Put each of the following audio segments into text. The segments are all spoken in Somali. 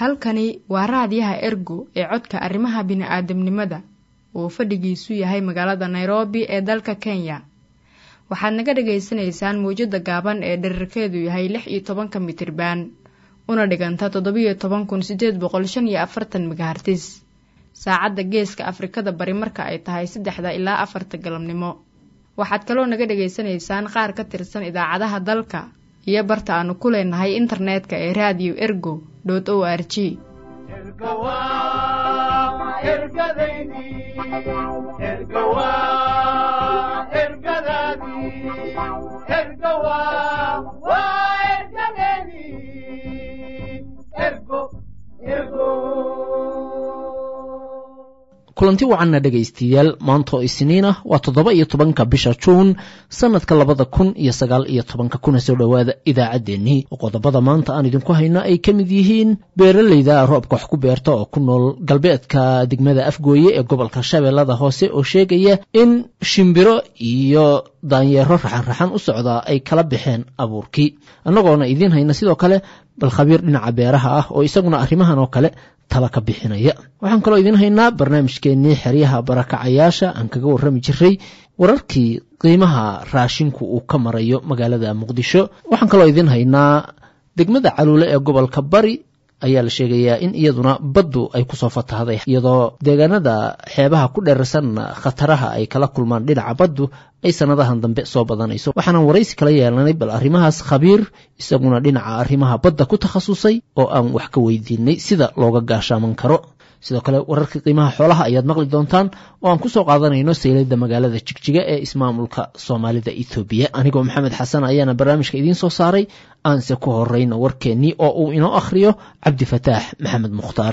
halkani waa raadiyaha ergo ee codka arrimaha bini'aadamnimada uu fadhigiisu yahay magaalada nairobi ee dalka kenya waxaad naga dhagaysanaysaan mawjadda gaaban ee dherarkeedu yahay lix iyo tobanka mitriban una dhiganta toddobiyo toban kun sideed boqol shan iyo afartan megahartis saacadda geeska afrikada bari marka ay tahay saddexda ilaa afarta galabnimo waxaad kaloo naga dhagaysanaysaan qaar ka tirsan idaacadaha dalka iyo barta aanu ku leenahay internetka ee radio ergo o r g kulanti wacanna dhegaystayaal maantoo isniin ah waa toddoba iyo tobanka bisha juun sannadka labada kun iyo sagaal iyo tobanka kuna soo dhowaada idaacaddeenii oo qodobada maanta aan idinku hayno ay ka mid yihiin beeralayda roobka wax ku beerta oo ku nool galbeedka degmada afgooye ee gobolka shabeellada hoose oo sheegaya in shimbiro iyo daanyeero raxan-raxan u socdaa ay kala baxeen abuurkii annagoona idiin hayna sidoo kale bal khabiir dhinaca beeraha ah oo isaguna arrimahan oo kale tala ka bixinaya waxaan kaloo idiin haynaa barnaamijkeennii xeryaha barakacayaasha aan kaga warrami jiray wararkii qiimaha raashinku uu ka marayo magaalada muqdisho waxaan kaloo idiin haynaa degmada caluule ee gobolka bari ayaa la sheegayaa in iyaduna baddu ay kusoo fatahday iyadoo deegaanada xeebaha ku dheerarsan khataraha ay kala kulmaan dhinaca baddu ay sannadahan dambe soo badanayso waxaanan waraysi kala yeelanay bal arrimahaas khabiir isaguna dhinaca arrimaha badda ku takhasusay oo aan wax ka weydiinay sida looga gaashaaman karo sidoo kale wararka qiimaha xoolaha ayaad maqli doontaan oo aan kusoo qaadanayno sayladda magaalada jigjiga ee ismaamulka soomaalida ethoobiya anigoo maxamed xasan ayaana barnaamijka idiin soo saaray aanse ku horeyno warkeennii oo uu inoo akhriyo cabdifataax maxamed mukhtaar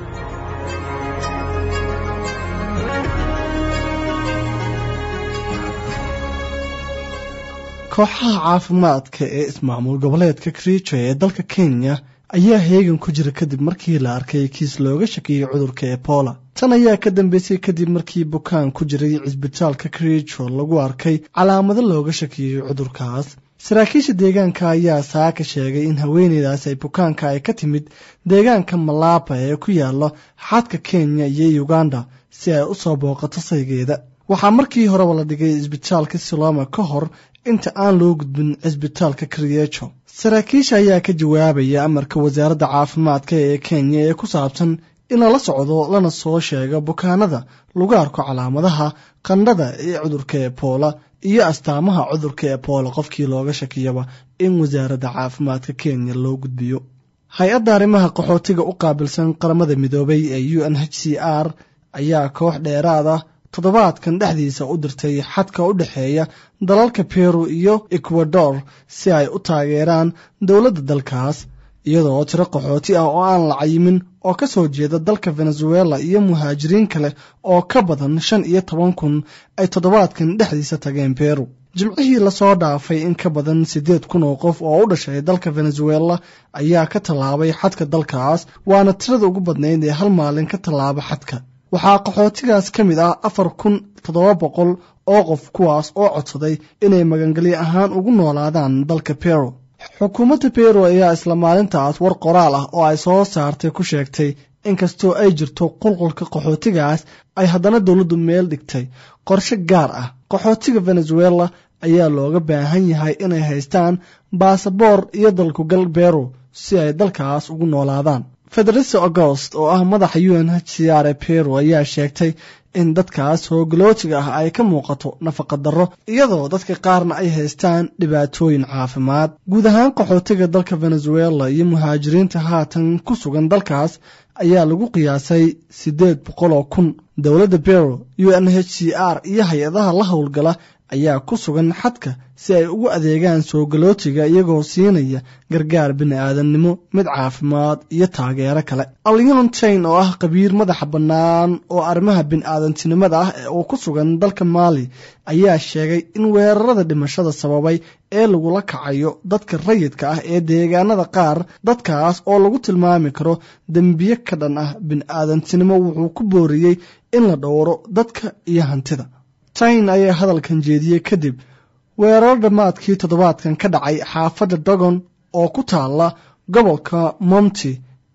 kooxaha caafimaadka ee ismaamul goboleedka kriijo ee dalka kenya ayaa heegan ku jira kadib markii la arkay kiis looga shakiyey cudurka ebola tan ayaa ka dambeysay kadib markii bukaan ku jiray cisbitaalka kriijo lagu arkay calaamado looga shakiyey cudurkaas saraakiisha deegaanka ayaa saaka sheegay in haweeneydaas ay bukaanka ay ka timid deegaanka malaaba ee ku yaala xadka kenya iyo uganda si ay u soo booqato saygeeda waxaa markii horeba la dhigay cisbitaalka siloma ka hor inta aan loo gudbin cisbitaalka kriyejo saraakiisha ayaa ka jawaabaya amarka wasaaradda caafimaadka ee kenya ee ku saabsan in lala socdo lana soo sheego bukaanada lagu arko calaamadaha qandhada ee cudurka ebola iyo astaamaha cudurka ebola qofkii looga shakiyaba in wasaaradda caafimaadka kenya loo gudbiyo hay-adda arrimaha qaxootiga u qaabilsan qaramada midoobay ee u n h c r ayaa koox dheeraad ah toddobaadkan dhexdiisa u dirtay xadka u dhexeeya dalalka peru iyo ecuador si ay u taageeraan dowladda dalkaas iyadoo tiro qaxooti ah oo aan la cayimin oo ka soo jeeda dalka venezuela iyo muhaajiriin kale oo ka badan shan iyo toban kun ay toddobaadkan dhexdiisa tageen peru jimcihii lasoo dhaafay in ka badan siddeed kun oo qof oo u dhashay dalka venezuela ayaa ka tallaabay xadka dalkaas waana tirada ugu badnayd ee hal maalin ka tallaaba xadka waxaa qaxootigaas ka mid ah afar kun toddoba boqol oo qof kuwaas oo codsaday inay magangelyo ahaan ugu noolaadaan dalka peru xukuumadda peru ayaa isla maalintaas war qoraal ah oo ay soo saartay ku sheegtay inkastoo ay jirto qulqulka qaxootigaas ay haddana dowladdu meel dhigtay qorshe gaar ah qaxootiga venezuela ayaa looga baahan yahay inay haystaan baasaboor iyo dalkugal peru si ay dalkaas ugu noolaadaan federisa augost oo ah madaxa u n h c r ee peru ayaa sheegtay in dadkaas hoogolootiga ah ay ka muuqato nafaqa darro iyadoo dadka qaarna ay haystaan dhibaatooyin caafimaad guud ahaan qaxootiga dalka venezuela iyo muhaajiriinta haatan ku sugan dalkaas ayaa lagu qiyaasay siddeed boqol oo kun dowladda peru u n h c r iyo hay-adaha la howlgala ayaa ku sugan xadka si ay ugu adeegaan soogalootiga iyagoo siinaya gargaar bini'aadamnimo mid caafimaad iyo taageero kale aliontain oo ah qabiir madaxa bannaan oo arrimaha bini'aadantinimada ah ee uu ku sugan dalka maali ayaa sheegay in weerarada dhimashada sababay ee lagula kacayo dadka rayidka ah ee deegaanada qaar dadkaas oo lagu tilmaami karo dembiye ka dhan ah bini'aadantinimo wuxuu ku booriyey in la dhowro dadka iyo hantida tain ayaa hadalkan jeediyey kadib weerar dhammaadkii toddobaadkan ka dhacay xaafadda dogon oo ku taalla gobolka monti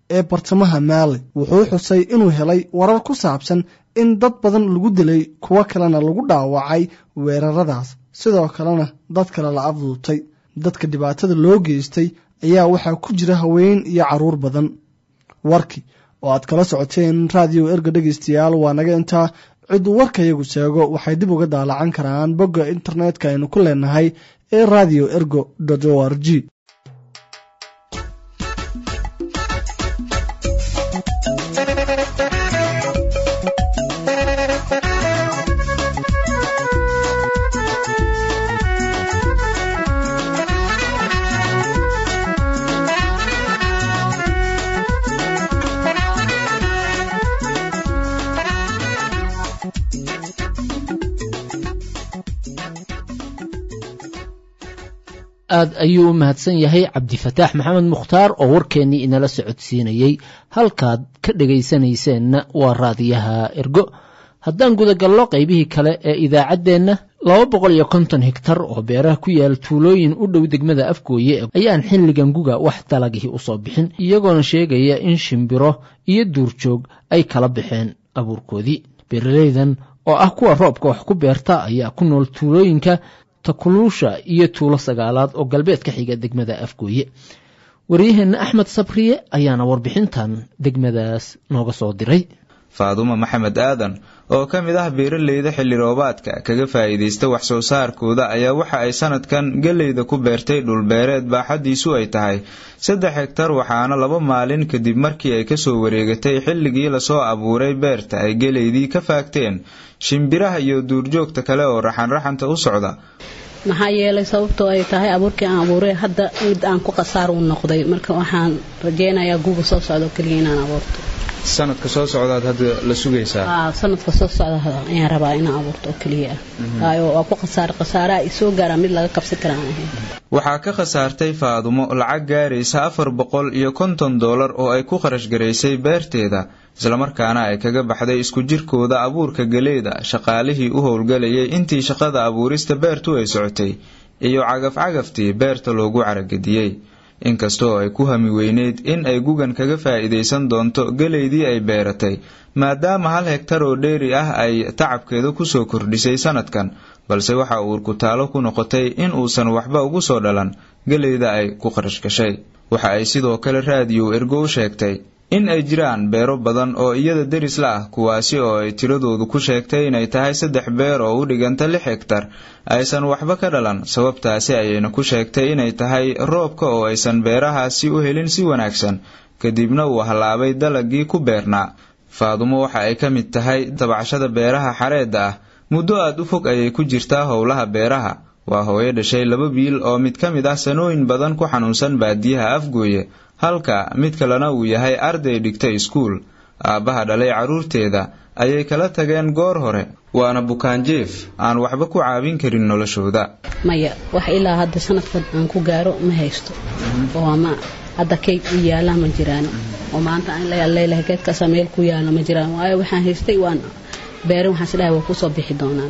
ee bartamaha maali wuxuu xusay inuu helay warar ku saabsan in dad badan lagu dilay kuwo kalena lagu dhaawacay weeraradaas sidoo kalena dad kale la afduubtay dadka dhibaatada loo geystay ayaa waxaa ku jira haween iyo carruur badan warkii oo aad kala socoteen raadiyo erga dhegaystayaal waa naga intaa cidduu warkayagu sheego waxay dib uga daalacan karaan bogga internetka aynu ku leenahay ee radio ergo o r g aad ayuu u mahadsan yahay cabdifataax maxamed mukhtaar oo warkeennii inala socodsiinayey halkaad ka dhegaysanayseena waa raadiyaha ergo haddaan gudagallo qaybihii kale ee idaacaddeenna laba boqol iyo konton higtar oo beeraha ku yaal tuulooyin u dhow degmada afgooye ayaan xilligan guga wax dalagihii usoo bixin iyagoona sheegaya in shimbiro iyo duurjoog ay kala baxeen abuurkoodii beeraleydan oo ah kuwa roobka wax ku beerta ayaa ku nool tuulooyinka takuluusha iyo tuulo sagaalaad oo galbeed ka xiga degmada afgooye waryaheenna axmed sabriye ayaana warbixintan degmadaas nooga soo diray faadumo maxamed aadan oo ka mid ah beeraleyda xilli roobaadka kaga faa'iidaysta wax soo saarkooda ayaa waxa ay sanadkan geleyda ku beertay dhulbeereed baaxaddiisu ay tahay saddex hegtar waxaana laba maalin kadib markii ay kasoo wareegatay xilligii lasoo abuuray beerta ay geleydii ka faagteen shimbiraha iyo duurjoogta kale oo raxanraxanta u socda maxaa yeelay sababtoo ay tahay abuurkii aan abuuray hadda mid aan ku khasaar u noqday marka waxaan rajeynayaa guuga soo socdo keliya inaan abuurto sanadka soo socdaad hadda la sugaysaa sanadka soo socda ayaan rabaa inaan abuurto oo keliya ah waayo waa ku khasaar khasaaraha i soo gaaraa mid laga qabsan kara aan ahayn waxaa ka khasaartay faadumo lacag gaaraysa afar boqol iyo konton doolar oo ay ku kharash garaysay beerteeda islamarkaana ay kaga baxday isku jirkooda abuurka geleyda shaqaalihii u howlgalayay intii shaqada abuurista beertu ay socotay iyo cagaf-cagaftii beerta loogu caragediyey inkastoo ay ku hami weyneyd in ay gugan kaga faa'iidaysan doonto geleydii ay beeratay maadaama hal hegtar oo dheeri ah ay tacabkeeda kusoo kordhisay sanadkan balse waxa uur kutaalo ku noqotay in uusan waxba ugu soo dhalan geleyda ay ku qarash gashay waxa ay sidoo kale raadiyo ergo u sheegtay in ay jiraan beero badan oo iyada deris la ah kuwaasi oo ay tiradoodu ku sheegtay inay tahay saddex beer oo u dhiganta lix hegtar aysan waxba ka dhalan sababtaasi ayayna ku sheegtay inay tahay roobka oo aysan beerahaasi u helin si wanaagsan kadibna uu hallaabay dalagii ku beernaa faadumo waxa ay ka mid tahay tabcashada beeraha xareedda ah muddo aad u fog ayay ku jirtaa howlaha beeraha waa hooyo dhashay laba biil oo mid ka mid ah sanooyin badan ku xanuunsan baadiyaha afgooye halka mid kalena uu yahay arday dhigta iskuul aabbaha dhalay carruurteeda ayay kala tageen goor hore waana bukaanjeef aan waxba ku caawin karin noloshooda maya wax ilaa hadda sanadkan aan ku gaaro ma haysto oo ama hadda kayd u yaala ma jiraan oo maanta aan leelahay geedkaasa meel ku yaala ma jiraan waayo waxaan haystay waan beerin waxaan isdhahay waa kusoo bixi doonaan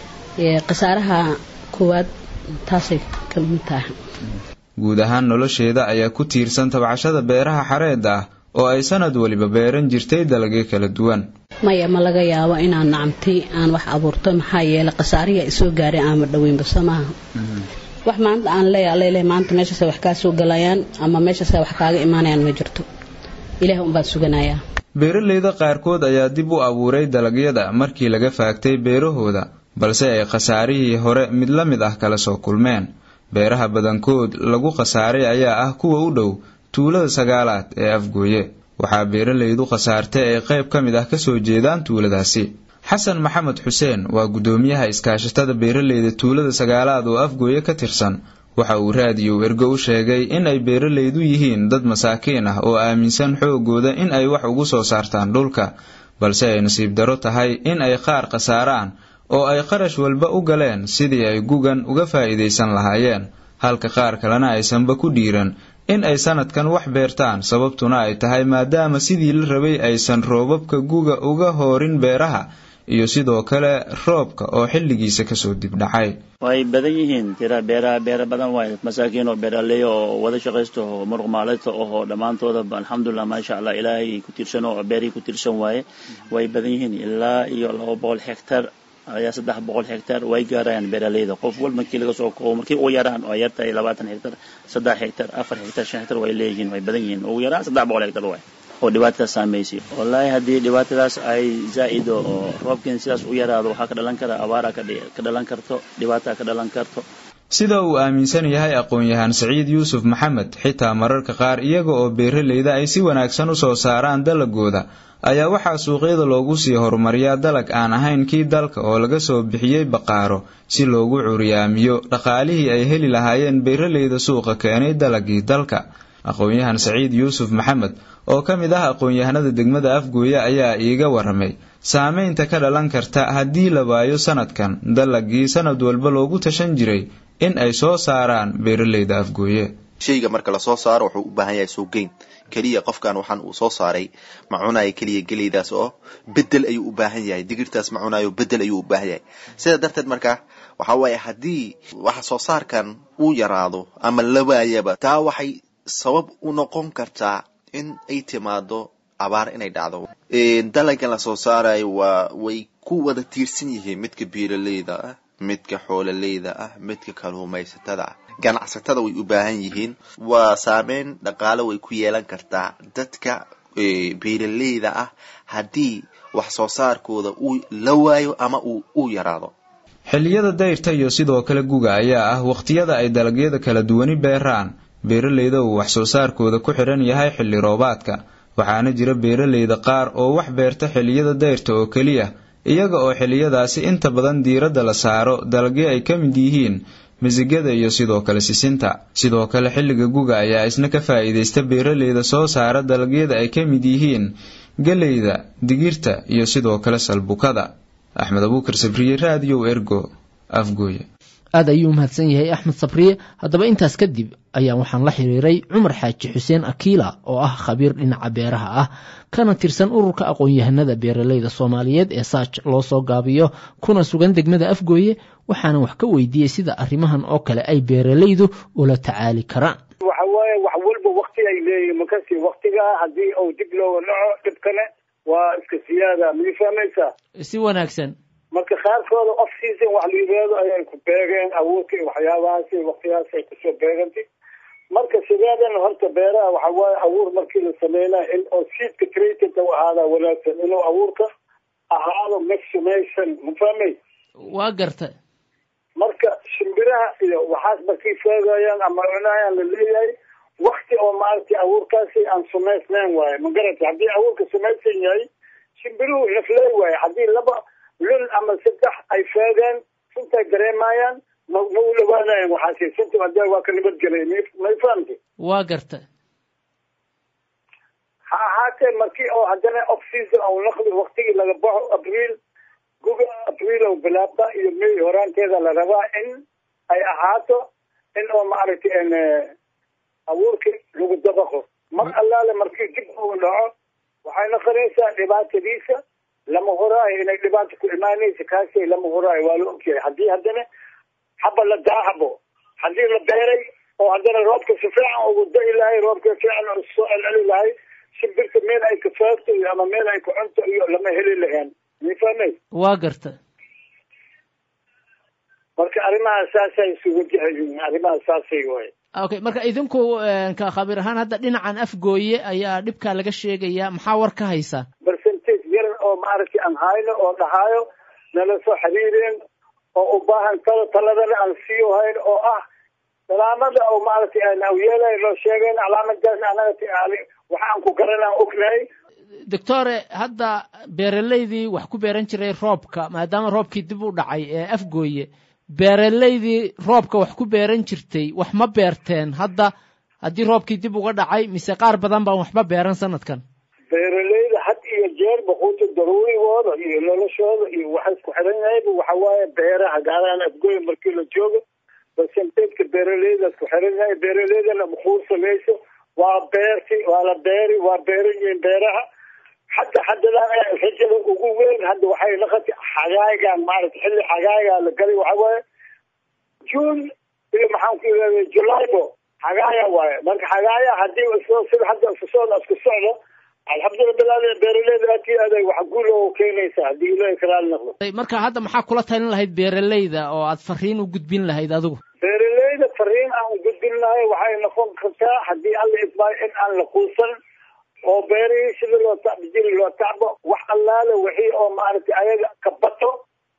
khasaaraha koowaad taasay ka mid tahay guud ahaan nolosheeda ayaa ku tiirsan tabcashada beeraha xareedda ah oo ay sanad weliba beeran jirtay dalagyo kala duwan maya ma laga yaabo inaan nacamtay aan wax abuurto maxaa yeelay khasaarihi ay soo gaaray aanma dhoweynba soo maaha wax maanta aan leeya leeleh maanta meeshaasay wax kaa soo galayaan ama meeshaasay wax kaaga imaanayaan ma jirto ilaah unbaan suganayaa beeraleyda qaarkood ayaa dib u abuuray dalagyada markii laga faagtay beerahooda balse ay khasaarihii hore mid la mid ah kala soo kulmeen beeraha badankood lagu khasaaray ayaa ah kuwa u dhow tuulada sagaalaad ee afgooye waxaa beeralaydu khasaartay ay qayb ka mid ah kasoo jeedaan tuuladaasi xasan maxamed xuseen waa guddoomiyaha iskaashatada beeraleyda tuulada sagaalaad oo afgooye ka tirsan waxa uu raadiyo ergo u sheegay in ay beeralaydu yihiin dad masaakiin ah oo aaminsan xoogooda in ay wax ugu soo saartaan dhulka balse ay nasiib daro tahay in ay qaar khasaaraan oo ay qarash walba u galeen sidii ay gugan uga faa'iidaysan lahaayeen halka qaar kalena aysanba ku dhiiran in ay sanadkan wax beertaan sababtuna ay tahay maadaama sidii la rabay aysan roobabka guga uga hoorin beeraha iyo sidoo kale roobka oo xilligiisa kasoo dibdhacay way badan yihiin tira beeraha beera badan waay masaakiin oo beeraley oo wada shaqaysta oo muruq maaleyta oo dhammaantoodaba alxamdulilah maasha allah ilaahay ku tiirsan oo beerihii ku tiirsan waaye way badan yihiin ilaa iyo laba boqol hectar ayaa saddex boqol hectar way gaarayaan beeraleyda qof wal markii laga soo koobo markii ugu yaraan oo yartahay labaatan hectar saddex hectar afar hectar shan hectar way leeyihiin way badan yihiin ugu yaraan saddex boqol hectar waay oo dhibaatadaas saameysay wallaahi haddii dhibaatadaas ay zaa-ido oo roobkiin sidaas u yaraado waxaa ka dhalan kara abaara ka dhalan karto dhibaata ka dhalan karto sida uu aaminsan yahay aqoon-yahaan saciid yuusuf maxamed xitaa mararka qaar iyaga oo beeraleyda ay si wanaagsan usoo saaraan dalagooda ayaa waxaa suuqyada loogu sii horumariyaa dalag aan ahayn kii dalka oo laga soo bixiyey baqaaro si loogu curyaamiyo dhaqaalihii ay heli lahaayeen beeraleyda suuqa keenay dalagii dalka aqoon-yahan saciid yuusuf maxamed oo ka mid ah aqoon-yahanada degmada afgooye ayaa iiga waramay saameynta ka dhalan karta haddii la waayo sanadkan dalagii sanad walba loogu tashan jiray in ay soo saaraan beeraleyda afgooye shayga marka lasoo saaro wuxuu u baahan yahay suuqgeyn keliya qofkan waxaan uu soo saaray ma cunayo keliya geleydaas oo bedel ayuu u baahan yahay digirtaas ma cunayo bedel ayuu u baahan yahay sidaa darteed marka waxa waaye haddii wax soo saarkan uu yaraado ama la waayaba taa waxay sabab u noqon kartaa in ay timaado abaar inay dhacdo dalagan lasoo saarayo waa way ku wada tiirsan yihiin midka beeraleyda ah midka xoololeyda ah midka kalluumaysatada ah ganacsatada way u baahan yihiin waa saameyn dhaqaale way ku yeelan kartaa dadka beeraleyda ah haddii wax soo saarkooda uu la waayo ama uu u yaraado xilliyada dayrta iyo sidoo kale guga ayaa ah wakhtiyada ay dalagyada kala duwani beeraan beeraleyda uu wax soo saarkooda ku xidhan yahay xilli roobaadka waxaana jira beeraleyda qaar oo wax beerta xilliyada dayrta oo keliya iyaga oo xilliyadaasi inta badan diiradda la saaro dalagyo ay ka mid yihiin misigada iyo sidoo kale sisinta sidoo kale xilliga guga ayaa isna ka faa'iidaysta beeraleyda soo saara dalagyada ay ka mid yihiin geleyda digirta iyo sidoo kale salbukada axmed abuukar sabriye raadiyow ergo afgooye aad ayuu umahadsan yahay axmed sabriye haddaba intaas kadib ayaan waxaan la xiriiray cumar xaaji xuseen akiila oo ah khabiir dhinaca beeraha ah kana tirsan ururka aqoon-yahanada beeraleyda soomaaliyeed ee saaj loo soo gaabiyo kuna sugan degmada afgooye waxaana wax ka weydiiyey sida arrimahan oo kale ay beeraleydu ula tacaali karaan waxa waaye wax walba wakti ay leeyihin makasi waktigaa haddii uu dib looga dhaco dhibkane waa iska siyaada mii fahmaysaa si wanaagsan marka qaarkooda off season wax la yidhaahdo ayay ku beegeen abuurka iyo waxyaabahaasi waktigaas ay kusoo beegantay marka sideedana horta beeraha waxa waaye abuur markii la sameynaya in oo seedka treated u ahaada wanaagsan inuu abuurka ahaado maximation ma fahmay waa garta marka shimbiraha iyo waxaas markay feegayaan ama cunayaan la leeyahay wakti oo maaragtay abuurkaasi aan sumaysnayn waaye ma garata haddii abuurka sumaysan yahay shimbiruhu nafley waaye haddii laba lun ama saddex ay feegeen suntay dareemayaan ma ma u dhawaanayan waxaasi sunta hadee waa ka nabadgelay may fahamti waa garta ha ahaatee markii oo haddana off season ou naqdi waktigii laga baxo abriil guga abriil oo bilaabda iyo may horaanteeda la rabaa in ay ahaato in oo maaragtay abuurki lagu dabaqo mar allaale markii dib uu dhaco waxay noqonaysaa dhibaatadiisa lama horaayo inay dhibaata ku imaanaysa kaasi lama horaayo waa la ogyahay haddii haddana haba la daahabo haddii la beeray oo haddana roobka si fiican ugu da'i lahay roobka fiican oo soo celceli lahay shimbirta meel ay ka faagto iyo ama meel ay ka cunto iyo lama heli lahayn mi fahmay waa garta marka arrimaha saasay isugu jihayiin arrimaha saasay waaye okay marka idinku ka khabiir ahaan hadda dhinacan afgooye ayaa dhibkaa laga sheegaya maxaa war ka haysaa percentage yar oo maaragtay aan hayno oo dhahaayo nala soo xiriireen oo u baahan talo taladana aan siiyo hayn oo ah calaamada oo maaragtay aan awyeelay loo sheegeen calaamadaas anaga waxaan ku garanaan ognahay doctore hadda beeraleydii wax ku beeran jiray roobka maadaama roobkii dib u dhacay ee afgooye beeraleydii roobka wax ku beeran jirtay wax ma beerteen hadda haddii roobkii dib uga dhacay mise qaar badan baan waxba beeran sanadkan beeraleyda had iyo jeer baquuta daruurigooda iyo noloshooda iyo waxa isku xiran yahayba waxa waaye beeraha gaarahaan afgooye markii la joogo percentage-ka beeraleyda isku xiran yahay beeraleydana makuur samayso waa beerti waa la beeri waa beeran yihiin beeraha hadda haddadan rajada ugu weyn hadda waxay naqatay xagaagan maaragtay xilli xagaaga la galay waxa waaye june iyo maxaan ku yidhahda julaybo xagaaya waaye marka xagaaya hadii isoo sida hadda isku socda isku socdo alxamdulilah beeraleyda aad iyo aad ay wax guul oo keenaysa haddii ilaahay kalaala noqdo marka hadda maxaa kula talin lahayd beeraleyda oo aad fariin u gudbin lahayd adigu beeraleyda fariin aan u gudbin lahay waxay noqon kartaa haddii alla idmaayo in aan la quusan oo beerihii sida loo tacbi jiri loo tacbo wax allaale wixii oo maaragtay ayaga ka bato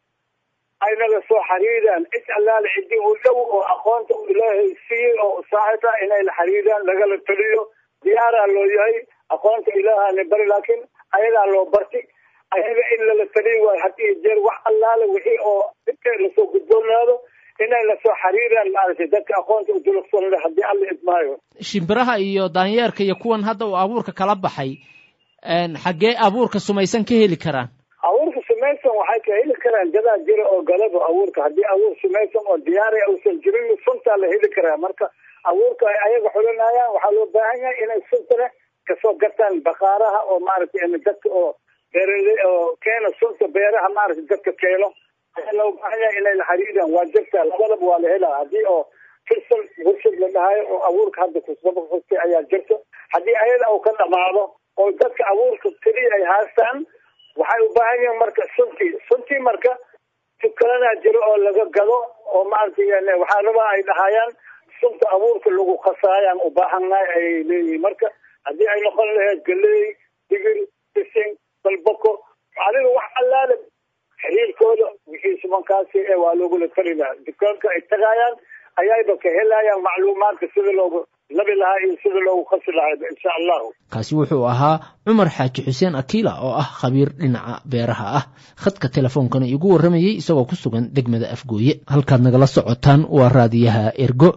aynaga soo xariiraan cid allaale cidii u dhow oo aqoonta u ilaahay siiyey oo saaxiba inay la xariiraan lagala taliyo diyaaraa loo yahay aqoonta ilaahana bari laakiin ayagaa loo barti ayaga in lala taliyo waayo had iyo jeer wax allaale wixii oo inta lasoo gudboonaado inay lasoo xariiraan maaragtay dadka aqoonta u dulugsan leh haddii alla idmaayo shimbiraha iyo daanyeerka iyo kuwan hadda uu abuurka kala baxay xaggee abuurka sumaysan ka heli karaan abuurka sumaysan waxay ka heli karaan gadaa jira oo galaba abuurka haddii abuur sumaysan oo diyaari uusan jirin suntaa la heli karaa marka abuurka ay ayaga xulinayaan waxaa loo baahan yahay inay suntana kasoo gataan baqaaraha oo maaragtay dadka oo beerale oo keena sunta beeraha maaragtay dadka keeno ayaa loo baahan yahay inay la xariiraan waa jirtaa labadaba waa la helaa haddii oo firsan warshad la dhahayo oo abuurka hadda kusaba fustay ayaa jirto haddii ayada uu ka dhamaado oo dadka abuurka keliya ay haastaan waxay u baahan yihiin marka suntii suntii marka tukalanaa jiro oo laga gado oo maaragtay waxaa rabaa ay dhahayaan sunta abuurka lagu khasaayaan u baahannahay ay leeyihiin marka haddii ay noqon lahayd galey digir bising balboko adiga wax allaale xiriirkooda wixii subankaasi ee waa loogula tali lahaa dukaanka ay tagaayaan ayayba ka helayaan macluumaadka sida loogu labi lahaa iyo sida loogu khasi lahaa insha allahu kaasi wuxuu ahaa cumar xaaji xuseen akiila oo ah khabiir dhinaca beeraha ah khadka telefoonkana igu warramayey isagoo ku sugan degmada afgooye halkaad nagala socotaan waa raadiyaha ergo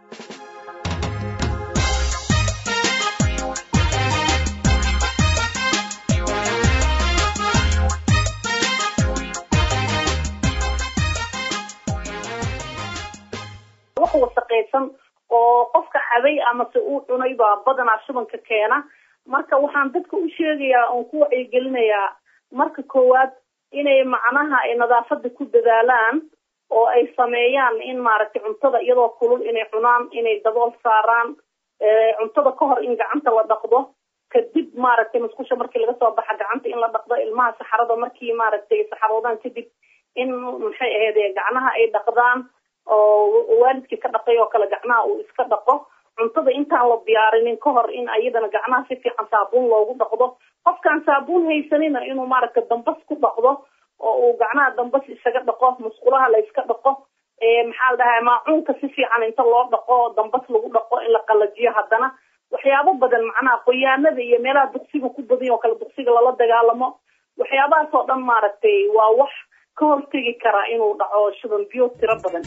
wax wasaqaysan oo qofka cabay amase uu cunay baa badanaa shubanka keena marka waxaan dadka u sheegayaa oon ku wacyigelinayaa marka koowaad inay macnaha ay nadaafada ku dadaalaan oo ay sameeyaan in maaragtay cuntada iyadoo kulul inay cunaan inay dabool saaraan cuntada ka hor in gacanta la dhaqdo kadib maaragtay musqusha markii laga soo baxa gacanta in la dhaqdo ilmaha saxarada markii maaragtay saxaroodaan kadib in maxay ahayd gacnaha ay dhaqdaan oo waalidkii ka dhaqay oo kale gacnaha uu iska dhaqo cuntada intaan la diyaarinin ka hor in ayadana gacnaha si fiican saabuun loogu dhaqdo qofkaan saabuun haysanina inuu maaragtay dambas ku dhaqdo oo uu gacnaha dambas isaga dhaqo musqulaha la iska dhaqo maxaa la dhahaa maacuunka si fiican inta loo dhaqo dambas lagu dhaqo in la qalajiyo haddana waxyaabo badan macnaha qoyaanada iyo meelaha duqsiga ku badan oo kale duqsiga lala dagaalamo waxyaabahaas oo dhan maaragtay waa wax ka hortegi karaa inuu dhaco shuban biyo tiro badan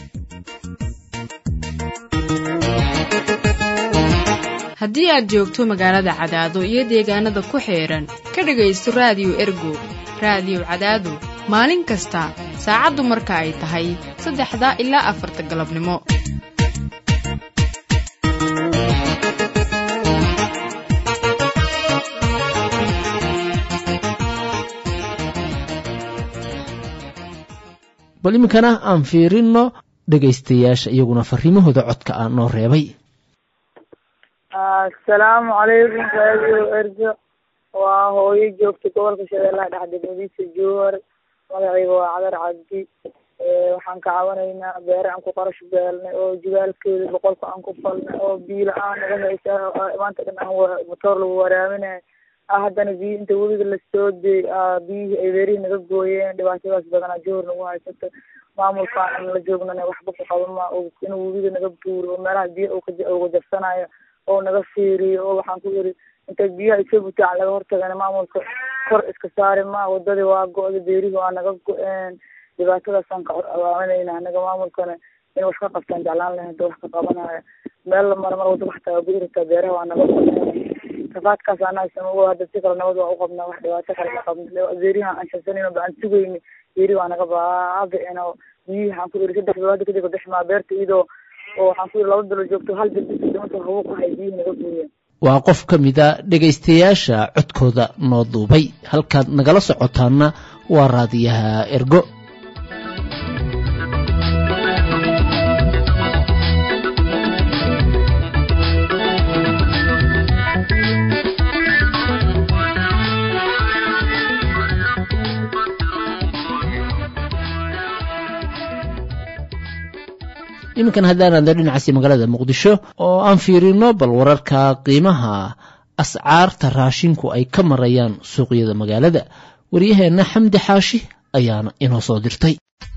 haddii aad joogto magaalada cadaado iyo deegaanada ku xeedhan ka dhegaysto raadiyo ergo raadiyo cadaado maalin kasta saacaddu marka ay tahay saddexda ilaa afarta galabnimo bal iminkana aan fiirino dhegaystayaasha iyaguna fariimahooda codka ah noo reebay asalaamu calaykum raadiyo ergo waa hooyo joogta gobolka shabeellaha dhexe degmadiisa jowhar magacayga waa cadar cabdi waxaan ka cabanaynaa beere aan ku qarash beelnay oo jibaalkeeda boqolka aan ku falnay oo biyo la-aan naga haysa maanta dhan aan motoor lagu waraaminayo haddana biyo inta webiga lasoo dey biyihii ay beerihii naga gooyeen dhibaatadaas badanaa jowhar nagu haysato maamulkaan aan la joognana waxba ku qabama inuu webiga naga buuro oo meelaha biyo uga jabsanayo oo naga fiiriyo oo waxaan ku yiri inta biyaha isoo butaacan laga hortagana maamulka kor iska saari ma wadadii waa go-da beerihii waa naga go-een dhibaatadaasaan ka abaaminayna anaga maamulkana in wax ka qabtaan jeclaan lahay hada wax ka qabanaya meel la mara mar wada waxtaa ku irtaa beeraha waa naga go-een rafaadkaas anaa ogo hadda si kale nabad waa uqabnaa wax dhibaato kale ka qabna beerihi aan shabsanayno ba aan sugayni beerihi waa naga baabi'in oo biyihii waxaan ku iri saddex bilood kadib bixmaa beerta iyadoo oo waxaan ku yiri laba bilo joogto hal bil dhimanto hawo ku hay biyihii naga gooyeen waa qof ka mida dhegaystayaasha codkooda noo duubay halkaad nagala socotaanna waa raadiyaha ergo iminkan haddaan aadno dhinacaasi magaalada muqdisho oo aan fiirino bal wararka qiimaha ascaarta raashinku ay ka marayaan suuqyada magaalada waryaheenna xamdi xaashi ayaana inoo soo dirtay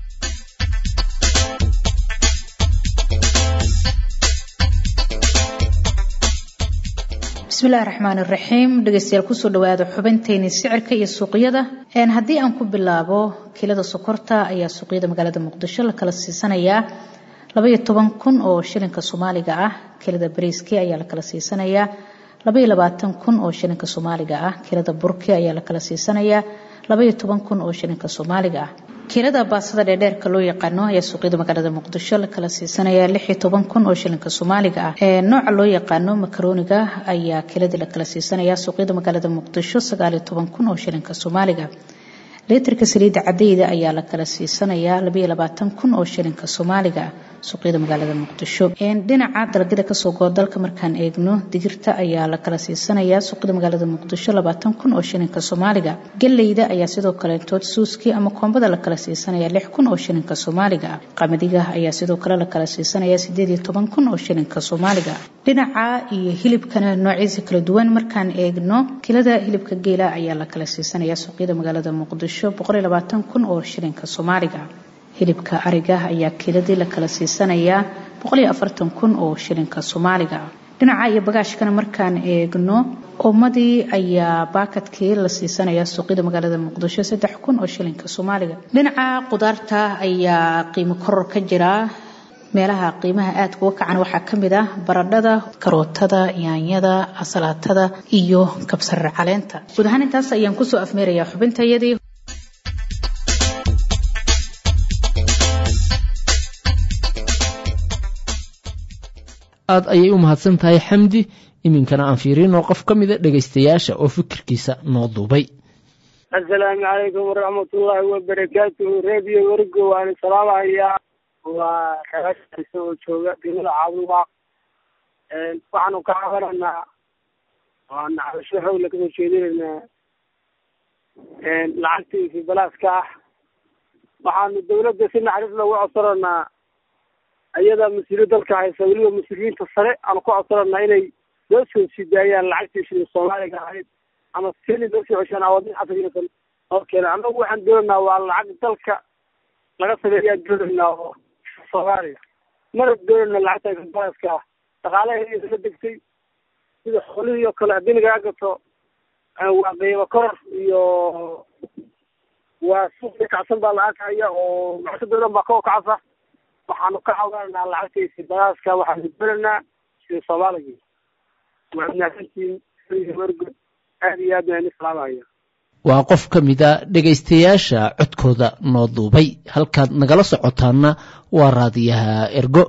bismillahi raxmaani raxiim dhegeystayaal kusoo dhawaada xubinteeni sicirka iyo suuqyada haddii aan ku bilaabo kiilada sokorta ayaa suuqyada magaalada muqdisho la kala siisanayaa labaiyo toban kun oo shilinka soomaaliga ah kilada bariiski ayaa la kala siisanayaa labaiyo labaatan kun oo shilinka soomaaliga ah kilada burki ayaa la kala siisanayaa labaiyo toban kun oo shilinka soomaaliga ah kiilada baasada dheerdheerka loo yaqaano ayaa suuqyada magaalada muqdisho la kala siisanaya lixiyo toban kun oo shilinka soomaaliga ah nooca loo yaqaano makarooniga ayaa kiiladii la kala siisanaya suuqyada magaalada muqdisho sagaaliyo toban kun oo shilinka soomaaliga liitarka saliidda cadayda ayaa la kala siisanayaa labaiyo labaatan kun oo shilinka soomaaliga suuqyada magaalada muqdisho dhinaca dalagyada kasoo goo dalka markaan eegno digirta ayaa la kala siisanayaa suuqyada magaalada muqdisho labaatan kun oo shilinka soomaaliga galeyda ayaa sidoo kaletood suuskii ama koombada la kala siisanaya lix kun oo shilinka soomaaliga qamadiga ayaa sidoo kale la kala siisanaya sideed iyo toban kun oo shilinka soomaaliga dhinaca iyo hilibkana noocyadiisa kala duwan markaan eegno kilada hilibka geela ayaa la kala siisanaya suuqyada magaalada muqdisho boqol iyo labaatan kun oo shilinka soomaaliga hilibka ariga ayaa kiiladii la kala siisanayaa boqoliyo afartan kun oo shilinka soomaaliga dhinaca iyo bagaashkana markaan eegno ummadii ayaa baakadkii la siisanaya suuqyada magaalada muqdisho saddex kun oo shilinka soomaaliga dhinaca qudaarta ayaa qiimo koror ka jira meelaha qiimaha aada kuga kacan waxaa ka mid ah baradhada karootada yaanyada asalaatada iyo kabsar caleenta guud ahaan intaas ayaan kusoo afmeerayaa xubintayadii aad ayay u mahadsan tahay xamdi iminkana aan fiirinoo qof ka mida dhegaystayaasha oo fikirkiisa noo duubay assalaamu calaykum waraxmatullaahi wabarakaatuhu reediyo wargo waan salaamahayaa waa reerkiisa oo jooga degmada caabumaaq waxaanu ka cabananaa waan cabasho xowla kasoo jeedinaynaa lacagtiisi balaaska ah waxaanu dawladda si naxariis loogu codsananaa ayadaa mas-uuliyad dalka haysa weliba mas-uuliyiinta sare aanu ku codsananaa inay loo soo sidaayaan lacagtii shilin soomaaliga ahayd ama sili loo soo ceshaan awadin casrisan oo keena annagu waxaan doonaynaa waa lacag dalka laga sameeyaa doonaynaa oo soomaaliya mana doonayna lacagta balaaska ah dhaqaalaheeda la degtay sida xoolihii oo kale haddii lagaa gato waa qiimo koror iyo waa suuqi kacsan baa la arkaya oo macsada dhan baa kao kacsa waxaanu ka cabananaa lacagtiisi balaaska waxaanu doonaynaa sida soomaaliga waa mahadsantiin wargo aad iyo aad baan islaamaya waa qof ka mida dhegaystayaasha codkooda noo duubay halkaad nagala socotaanna waa raadiyaha ergo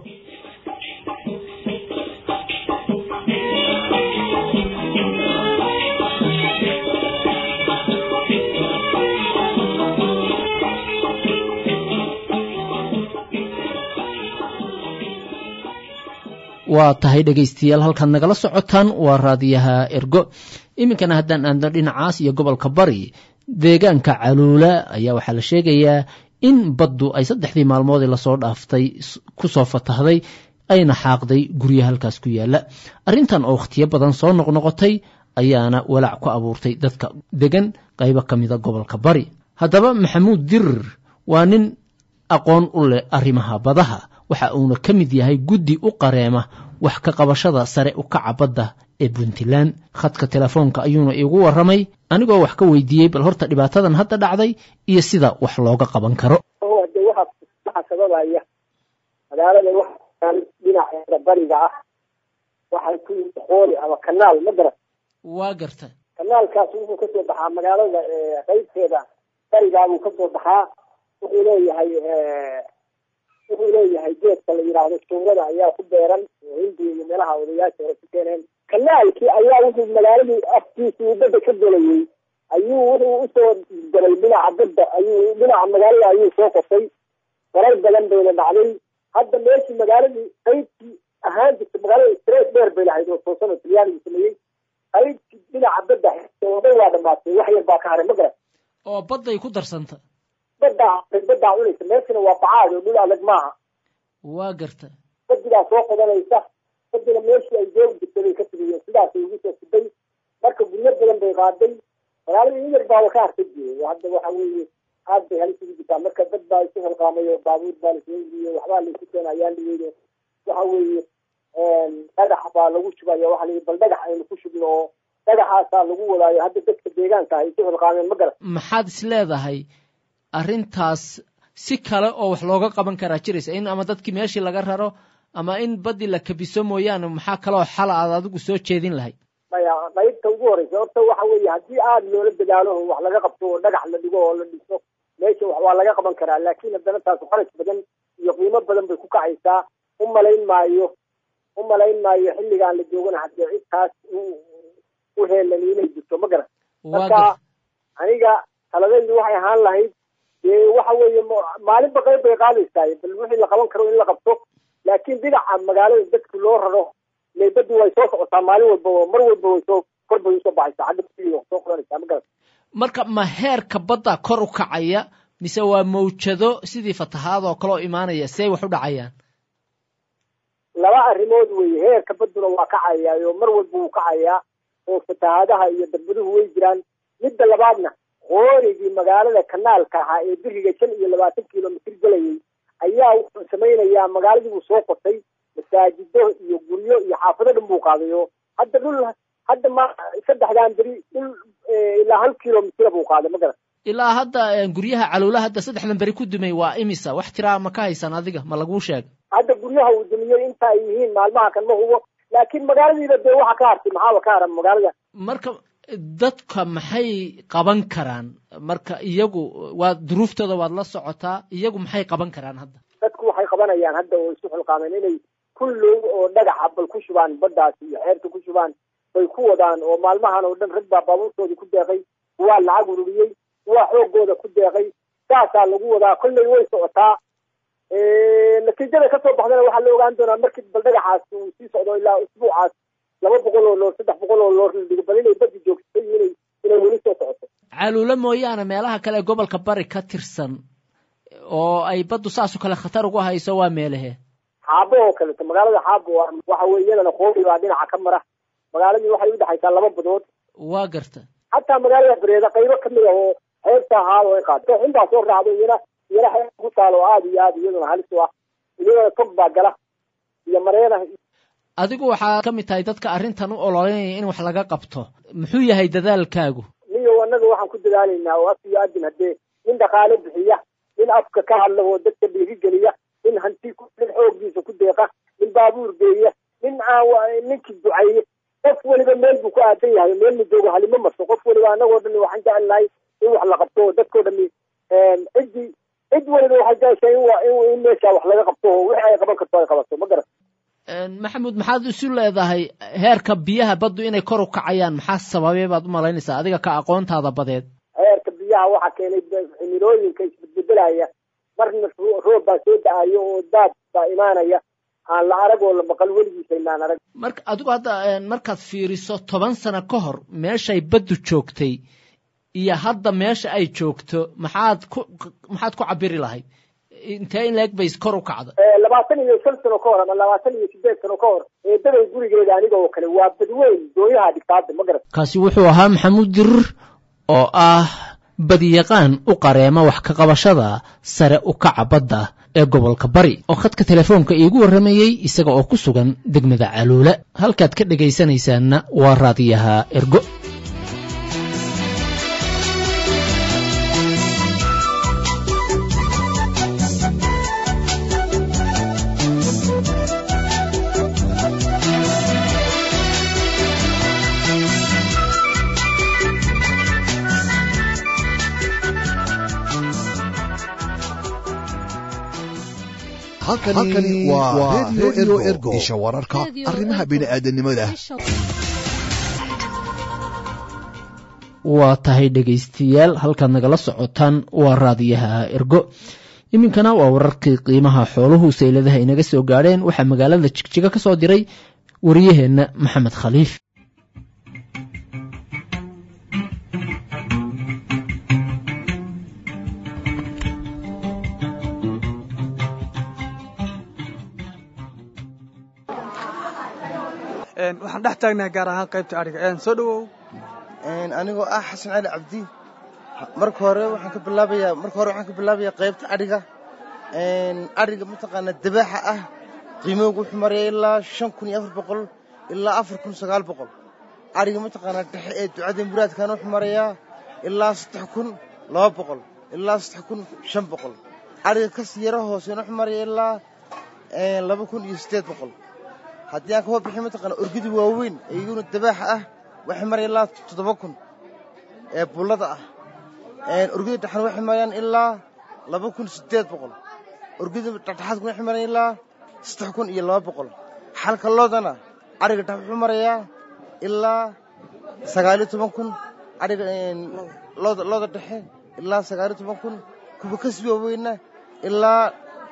waa tahay dhegaystayaal halkaad nagala socotaan waa raadiyaha ergo iminkana haddaan aadno dhinacaas iyo gobolka bari deegaanka caluula ayaa waxaa la sheegayaa in baddu ay saddexdii maalmoodii lasoo dhaaftay kusoo fatahday ayna xaaqday gurya halkaas ku yaala arrintan oo wakhtiyo badan soo noqnoqotay ayaana walaac ku abuurtay dadka degan qaybo ka mida gobolka bari haddaba maxamuud dirir waa nin aqoon u leh arrimaha badaha waxa uuna ka mid yahay guddi u qareema wax ka qabashada sare u kaca badda ee puntland khadka telefoonka ayuuna iigu warramay anigoo wax ka weydiiyey bal horta dhibaatadan hadda dhacday iyo sida wax looga qaban karo de waxaa sababaya magaalada waxaan dhinaceeda bariga ah waxay ku qooli ama kanaal ma garan waa garta kanaalkaas wuxuu kasoo baxaa magaalada qaybteeda barigaabuu kasoo baxaa wuxuu leeyahay wuxuu leeyahay geedka la yidhaahdo suurada ayaa ku beeran oo hindiya iyo meelaha odayaasha hore ku keeneen kanaalkii ayaa wuxuu magaaladii afkiisii badda ka gelayay ayuu wuxuu usoo galay dhinaca badda ayuu dhinaca magaalada ayuu soo qosay farar badan bayna dhacday hadda meeshii magaaladii qaybtii ahaan jirta magaalada street dheer bay lahayd oo toosano talyaanigu sameeyey qaybtii dhinaca badda dhan waa dhamaatay wax yar baa ka haray ma garan oo badday ku darsanta baddaa baddaa cunaysa meeshana waa bacaad oo dhul adag maaha waa garta badigaa soo qodanaysa badina meeshii ay joogi jirtay bay ka tigiyeen sidaasay ugu soo siday marka guryo badan bay qaaday magaalada in yar baaba ka harta jiray hadda waxa weeye aad bay halis ugu jirtaa marka dad baa isu halqaamay oo baabuur baa lasoo iibiyo waxbaa laysu keena ayaa liweydo waxa weeye dhagax baa lagu shubaya waxa la bal dhagax aynu ku shubno oo dhagaxaasaa lagu wadaayo hadda dadka deegaanka ay isu halqaameen ma garan maxaad is leedahay arrintaas si kale oo wax looga qaban karaa jiraysa in ama dadkii meeshii laga raro ama in badii la kabiso mooyaane maxaa kaloo xala aad adigu soo jeedin lahayd maya qaybta ugu horeysa horta waxa weeye haddii aada loola dadaalo oo wax laga qabto oo dhagax la dhigo oo la dhiso meesha waa laga qaban karaa laakiin haddana taas kharash badan iyo qiimo badan bay ku kacaysaa u malayn maayo u malayn maayo xilligaan la joogana haddee cidtaas u heelan inay jirto ma garan marka aniga taladaydu waxay ahaan lahayd dee waxa weeye maalinba qayb bay qaadaysaa bal wixii la qaban karo in la qabto laakiin dhinaca magaalada dadki loo raro leybadu way soo socotaa maalin walba oo mar walba way soo kor bay usoo baxaysaa xagga badiga soo qoranaysaa ma garan marka ma heerka badda kor u kacaya mise waa mawjado sidii fatahaad oo kale oo imaanaya see wax u dhacayaan laba arrimood weeye heerka badduna waa kacayaa oo mar walba wuu kacayaa oo fatahaadaha iyo darbaduhu way jiraan midda labaadna qoorigii magaalada kanaalka ahaa ee biriga shan iyo labaatan kilomitr gelayay ayaa wuxuu samaynayaa magaaladii buu soo qotay masaajido iyo guryo iyo xaafado dhan buu qaaday oo hadda dhul hadda ma saddexdan beri dhul ilaa hal kilomitr buu qaaday ma garan ilaa hadda guryaha caluula hadda saddexdan beri ku dumay waa imisa wax tiraa ma ka haysan adiga ma laguu sheega hadda guryaha uu dumiyey inta ay yihiin maalmaha kan ma hubo laakiin magaaladiiba dee waxa ka hartay maxaaba ka haran magaalada marka dadka maxay qaban karaan marka iyagu waa duruuftooda waad la socotaa iyagu maxay qaban karaan hadda dadku waxay qabanayaan hadda oo isu xilqaameen inay kullow oo dhagaxa bal ku shubaan baddaas iyo xeerta ku shubaan bay ku wadaan oo maalmahan oo dhan rag baa baabuurtoodii ku deeqay waa lacag ururiyey waa xoogooda ku deeqay saasaa lagu wadaa kolley way socotaa natiijada kasoo baxdana waxaa la ogaan doonaa markii bal dhagaxaas uu sii socdo ilaa usbuucaas laba boqol oo loor saddex boqol oo loor la dhigo bal inay badi joogto iyo inay inay weli soo socoto caluule mooyaane meelaha kale ee gobolka bari ka tirsan oo ay baddu saasoo kale khatar ugu hayso waa meelahe xaabo oo kaleeto magaalada xaabo waxa weye iyadana qoobi baa dhinaca ka mara magaaladii waxay udhexaysaa laba badood waa garta xataa magaalada bareeda qaybo kamid ah oo xeebta ahaa oo ay qaado xun baa soo raacdo iyana iyana xeeb ku taalo oo aada iyo aada iyaduna halis u ah iyadana tog baa gala iyo mareena adigu waxaa ka mid tahay dadka arrintan u ololeynaya in wax laga qabto muxuu yahay dadaalkaagu niyo annaga waxaan ku dadaalaynaa oo af iyo adin haddee nin dhaqaale bixiya nin afka ka hadla oo dadka dhiirigeliya nin hanti nin xooggiisa ku deeqa nin baabuur geeya nin ninkii duceeye qof weliba meel buu ku aadan yahay meel ma joogo halimo marso qof weliba annagoo dhan waxaan jecelnahay in wax la qabto oo dadkoo dhami ciddii cid weliba waxay jeceshahay in meesha wax laga qabto oo wixii ay qaban karto ay qabato ma garan maxamuud maxaad isu leedahay heerka biyaha baddu inay kor u kacayaan maxaa sababay baad u malaynaysaa adiga ka aqoontaada badeed heerka biyaha waxaa keenay cimilooyinka isbedbedelaya marna roob baa soo da-ayo oo daad baa imaanaya aan la arag oo la maqal weligiisa inaan arag marka adigu hadda markaad fiiriso toban sano ka hor meeshay baddu joogtay iyo hadda meesha ay joogto maxaad ku maxaad ku cabiri lahayd intee in leeg bay kor u kacda labaatan iyo shan sano ka hor ama labaatan iyo sideed sano ka hor eedaday gurigeeda aniga oo kale waa badweyn dooyaha dhigtaada ma garat kaasi wuxuu ahaa maxamuud dirir oo ah badiyaqaan u qareema wax ka qabashada sare u kaca badda ee gobolka bari oo khadka telefoonka iigu warramayey isaga oo ku sugan degmada caluule halkaad ka dhegaysanaysaanna waa raadiyaha ergo halkani waa redio ergo isha wararka arrimaha bini'aadanimada waa tahay dhegaystayaal halkaad nagala socotaan waa raadiyaha ergo iminkana waa wararkii qiimaha xooluhu sayladaha inaga soo gaadheen waxaa magaalada jigjiga ka soo diray wariyaheenna maxamed khaliif waxaan dhex taagnahay gaar ahaan qaybta adhiga soo dhawow anigoo ah xasan cali cabdi marka hore waxaan ka bilaabayaa marka hore waxaan ka bilaabayaa qaybta adhiga adhiga mataqaanaa dabaaxa ah qiimoogu wuxuu maraya ilaa shan kun iyo afar boqol ilaa afar kun sagaal boqol adhiga mataqaanaa dhexe ee ducada muraadkana wuxuu marayaa ilaa saddex kun laba boqol ilaa saddex kun shan boqol adhiga kasii yaro hooseena wuxuu maraya ilaa laba kun iyo siddeed boqol haddii aan ka warbixin mataqaana orgida waaweyn ee iyaguna dabaaxa ah waxay maraya ilaa toddoba kun ee bullada ah orgida dhexan waxay marayaan ilaa laba kun siddeed boqol orgida dhexdhexaadkuna waxay marayaan ilaa saddex kun iyo laba boqol xalka loodana adhiga dhex wuxuu marayaa ilaa sagaaliyo toban kun adhiga looda looda dhexe ilaa sagaaliyo toban kun kuwa kasii waaweynna ilaa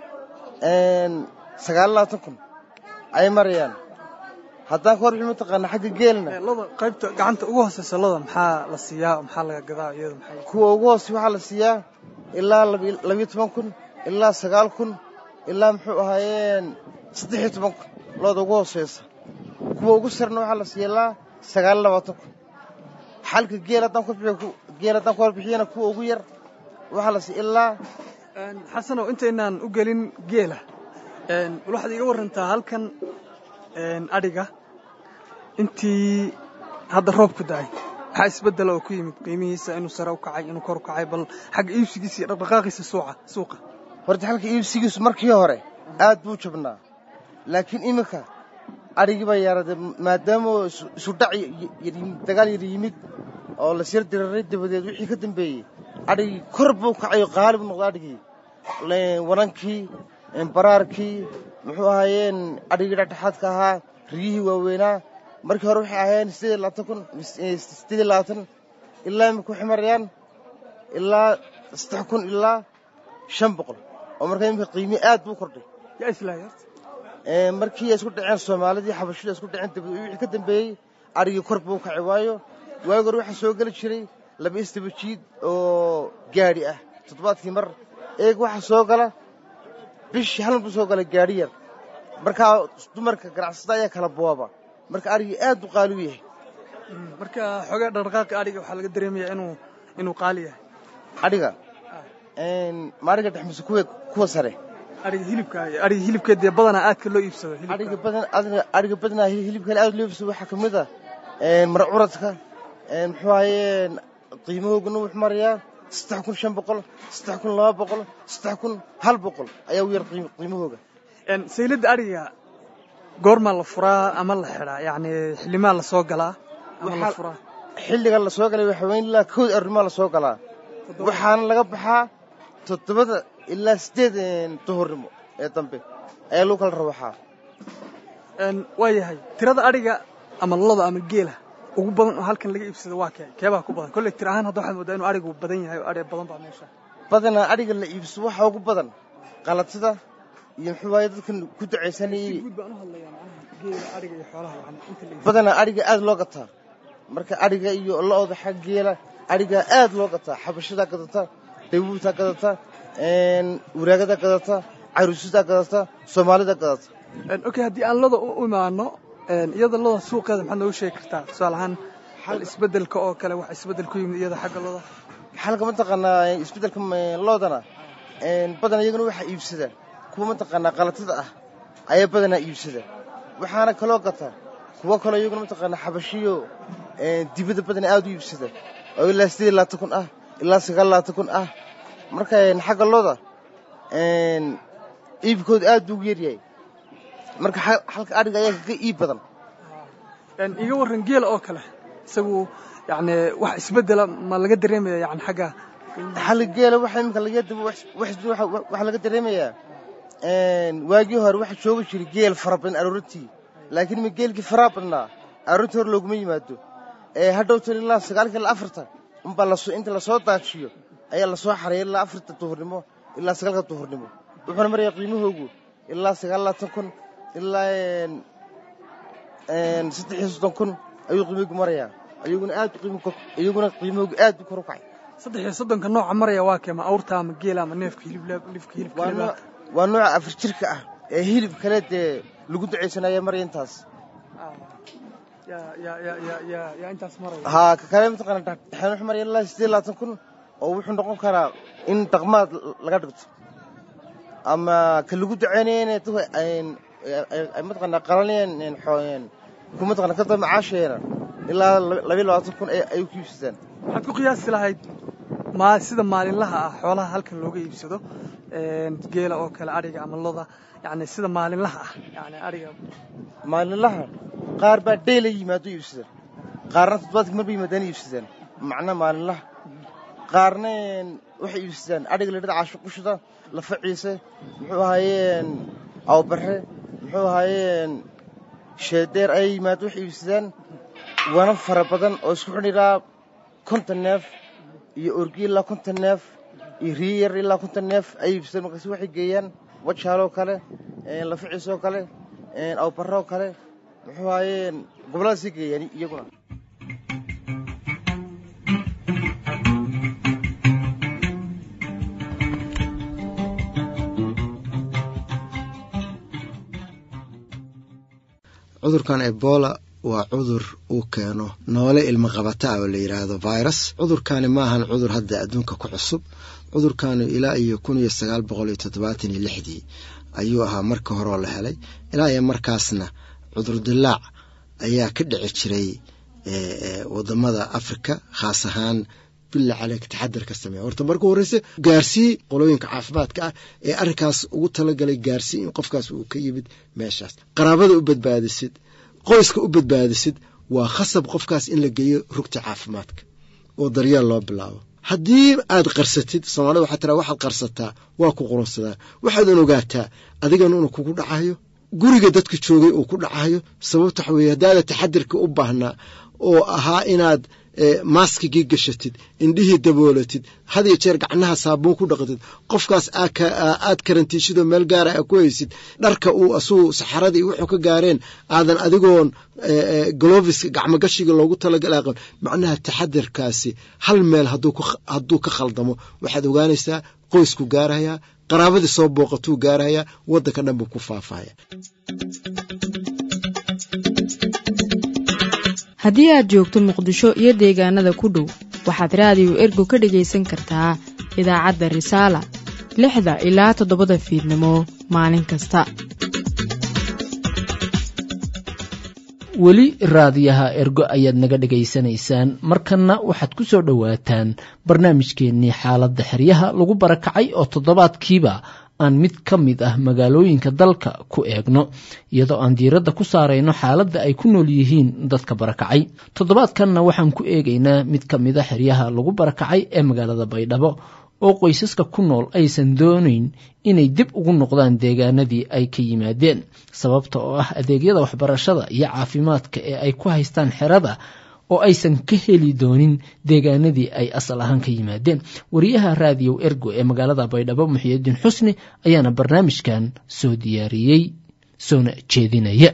sagaal labaatan kun ayay marayaan haddaan ka warbixin mataqaana xagga geelna loda qaybta gacanta ugu hooseysa loda maxaa la siiyaa maxaa laga gadaa iyada maxay kuwa ugu hoosey waxaa la siiyaa ilaa labiyo toban kun ilaa sagaal kun ilaa muxuu ahaayeen saddex iyo toban kun looda ugu hooseysa kuwa ugu sarna waxaa la siiya ilaa sagaal iyo labaatan kun xalka geel haddaan ku bixiyo geel haddaan ku warbixiyana kuwa ugu yar waxaa la siiya ilaa xasanow intaynaan u gelin geela bal waxaad iiga warantaa halkan adhiga intii hadda roobku da'ay maxaa isbeddela oo ku yimid qiimihiisa inuu sare u kacay inuu kor u kacay bal xagga iibsigiisa iyo dhaqdhaqaaqiisa suuqa suuqa horta halka iibsigiisu markii hore aad buu jabnaa laakiin iminka adhigii baa yaaraday maadaama isudhac dagaal yar yimid oo la sir diraray dabadeed wixii ka dambeeyey adhigii kor buu kacay oo qaali buu noqday adhigii wanankii baraarkii muxuu ahaayeen adhigii dhexdhexaadka ahaa riyihii waaweynaa markii hore waxay ahaayeen siddeed iyo labaatan kun siddeed iyo labaatan ilaa imika waxay marayaan ilaa saddex kun ilaa shan boqol oo markaa imika qiimii aad buu kordhay yaa islaaya markii ay isku dhaceen soomaalidii xabashida isku dhaceen dabadeed wixii ka dambeeyey adhigii kor buu kacay waayo waagi hore waxaa soo geli jiray laba istabajiid oo gaadhi ah toddobaadkii mar eeg waxaa soo gala bishii hal buu soo gala gaadhi yar markaa dumarka ganacsada ayaa kala booba marka adhigii aad buu qaali u yahay marka xoogaa dhaqdhaqaaqi adhiga waxaa laga dareemayaa inuu inuu qaali yahay adhiga maariga dhex mise kuwa kuwa sare adhiga hilibka adhiga hilibka dee badanaa aadka loo iibsado adhiga badan adhiga badanaa hilibka aad loo iibsado waxaa kamid ah mar curadka muxuu ahayeen qiimahoogana wuxuu marayaa saddex kun shan boqol saddex kun laba boqol saddex kun hal boqol ayaa u yar qiimahooga sayladda adhiga goormaa la furaa ama la xidhaa yacni xilimaa la soo galaa ama la furaa xilliga la soo galay waxa weyn ilaa kowd arrimaa la soo galaa waxaana laga baxaa toddobada ilaa siddeed duhurnimo ee dambe ayaa lagu kala rawaxaa waa yahay tirada adhiga ama loda ama geela ugu badan oo halkan laga iibsado waa kee keebaa ku badan kolley tir ahaan hadda waxaad moodaa inuu adhigu badan yahay oo adhi badan baa meesha badanaa adhiga la iibsado waxaa ugu badan qalatida iyo muxuu waaye dadkan ku ducaysanayay badanaa adhiga aad loo gataa marka adhiga iyo lo-oda xag geela adhiga aad loo gataa xabashadaa gadata dawuutaa gadata waraagadaa gadata caruusidaa gadata soomaalida gadata okay haddii aan loda u imaano iyada loda suuqeeda maxaad noogu sheegi kartaa tusaale ahaan xal isbeddelka oo kale wax isbeddel ku yimid iyada xagga loda xalka mataqaanaa isbeddelka loodana badanaa iyaguna waxaa iibsada kuwa mataqaanaa qalatada ah ayaa badanaa iibsada waxaana kaloo gata kuwo kaloo iyaguna mataqaanaa xabashiyo dibadda badanaa aad u iibsada oo ilaa siddeed labaatan kun ah ilaa sagaal labaatan kun ah marka xagga looda iibkooda aad buu ugu yaryahay marka halka adhiga ayaa kaga iib badan iga warran geela oo kale isagu yani wax isbeddela ma laga dareemaya yani xagga xalka geela waxa iminka laga waxaa laga dareemayaa waagii hore waxaa joogi jiray geel fara badan aroorintii laakiin ma geelkii faraa badnaa aroorintii hore looguma yimaado hadhowtan ilaa sagaalka ilaa afarta unbaa lasoo inta lasoo daajiyo ayaa lasoo xareeyay ilaa afarta duhurnimo ilaa sagaalka duhurnimo wuxuuna marayaa qiimahoogu ilaa sagaal labaatan kun ilaa saddex iyo soddon kun ayuu qiimahoogu marayaa iyaguna aad iyaguna qiimahoogu aad u kor u kacay saddex iyo soddonka nooca maraya waa keema awrta ama geela ama neefka hilibka hilibka waa nooca afar jirka ah ee hilib kale dee lagu ducaysanaya maraya intaas haa ka kale mataqaana dhexdhexaad wuxuu maraya ilaa siddeed labaatan kun oo wuxuu noqon karaa in dhaqmaad laga dhigto ama ka lagu ducaynayana ay mataqaana qalanayaan ku mataqana ka daba macaasheena ilaa labayo labaatan kun ay ku iibsadaan waxaad ku qiyaasi lahayd ma sida maalinlaha ah xoolaha halkan looga iibsado geela oo kale adhiga ama loda yani sida maalinlaha ah yani adhiga maalinlaha qaar baa dheyla yimaado iibsadaan qaarna toddobaadka marba yimaadaan iibsadaan macna maalinlaha qaarna waxay iibsadaan adhiga ladhada caashuqushada lafa ciise muxuu ahaayeen awbarre muxuu ahaayeen sheedeer ayay yimaado waxay iibsadaan wana fara badan oo isku xidhan ilaa konton neef iyo orgi ilaa konton neef iyo riyar ilaa konton neef ayay iibsadaan markaasi waxay geeyaan wajaaloo kale laficiisoo kale awbarroo kale muxuu ahaayeen gobolladaasay geeyaan iyaguna cudurkan ebola waa cudur uu keeno noole ilmo qabata ah oo la yidhaahdo virus cudurkani ma ahan cudur hadda adduunka ku cusub cudurkani ilaa iyo kun iyo sagaal boqol iyo toddobaatan iyo lixdii ayuu ahaa marka horeo la helay ilaa iyo markaasna cudur dilaac ayaa ka dhici jiray wadamada afrika khaas ahaan billa caleyka taxadarka sameeya horta marka horeyse gaarsii qolooyinka caafimaadka ah ee arrinkaas ugu talagalay gaarsii in qofkaas uu ka yimid meeshaas qaraabada u badbaadisid qoyska u badbaadisid waa khasab qofkaas in la geeyo rugta caafimaadka oo daryeel loo bilaabo haddii aad qarsatid soomaalida waxaa tiraa waxaad qarsataa waa ku qurunsadaa waxaadan ogaataa adigan unu kugu dhacayo guriga dadka joogay uu ku dhacayo sababta waxa weye haddaada taxadirka u baahnaa oo ahaa inaad maaskigii gashatid indhihii daboolatid had iyo jeer gacnaha saabuun ku dhaqatid qofkaas aad karantiishidoo meel gaara a ku haysid dharka uu asuu saxaradii wuxuu ka gaareen aadan adigoon goloviska gacmogashiga loogu talagala aqon macnaha taxadirkaasi hal meel hadduu ka khaldamo waxaad ogaanaysaa qoysku gaarayaa qaraabadii soo booqatuu gaarayaa waddanka dhan buu ku faafaya haddii aad joogto muqdisho iyo deegaanada ku dhow waxaad raadiyo ergo ka dhegaysan kartaa idaacadda risaala lixda ilaa toddobada fiidnimo maalin kasta weli raadiyaha ergo ayaad naga dhegaysanaysaan markanna waxaad ku soo dhowaataan barnaamijkeennii xaaladda xeryaha lagu barakacay oo toddobaadkiiba aan mid ka mid ah magaalooyinka dalka ku eegno iyadoo aan diiradda ku saarayno xaaladda ay ku nool yihiin dadka barakacay toddobaadkanna waxaan ku eegaynaa mid ka mid a xeryaha lagu barakacay ee magaalada baydhabo oo qoysaska ku nool aysan doonayn inay dib ugu noqdaan deegaanadii ay ka yimaadeen sababta oo ah adeegyada waxbarashada iyo caafimaadka ee ay ku haystaan xerada oo aysan ka heli doonin deegaanadii ay asal ahaan ka yimaadeen wariyaha raadiyow ergo ee magaalada baydhabo muxiyidiin xusni ayaana barnaamijkan soo diyaariyey soona jeedinaya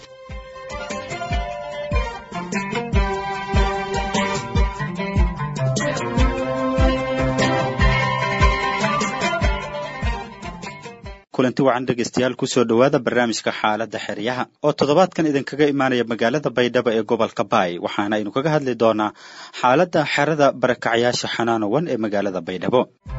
kulanti wacan dhegaystayaal kusoo dhowaada barnaamijka xaaladda xeryaha oo toddobaadkan idinkaga imaanaya magaalada baydhabo ee gobolka baay waxaana aynu kaga hadli doonaa xaaladda xerada barakacyaasha xanaanowan ee magaalada baydhabo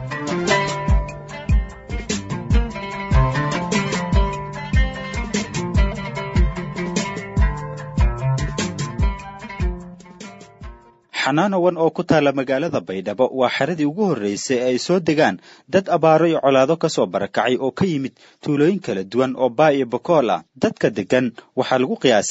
xanaanowan oo ku taala magaalada baydhabo waa xeradii ugu horreysay ee ay soo degaan dad abaaro iyo colaado ka soo barakacay oo ka yimid tuulooyin kala duwan oo baa iyo bokool ah dadka deggan waxaa lagu qiyaasaa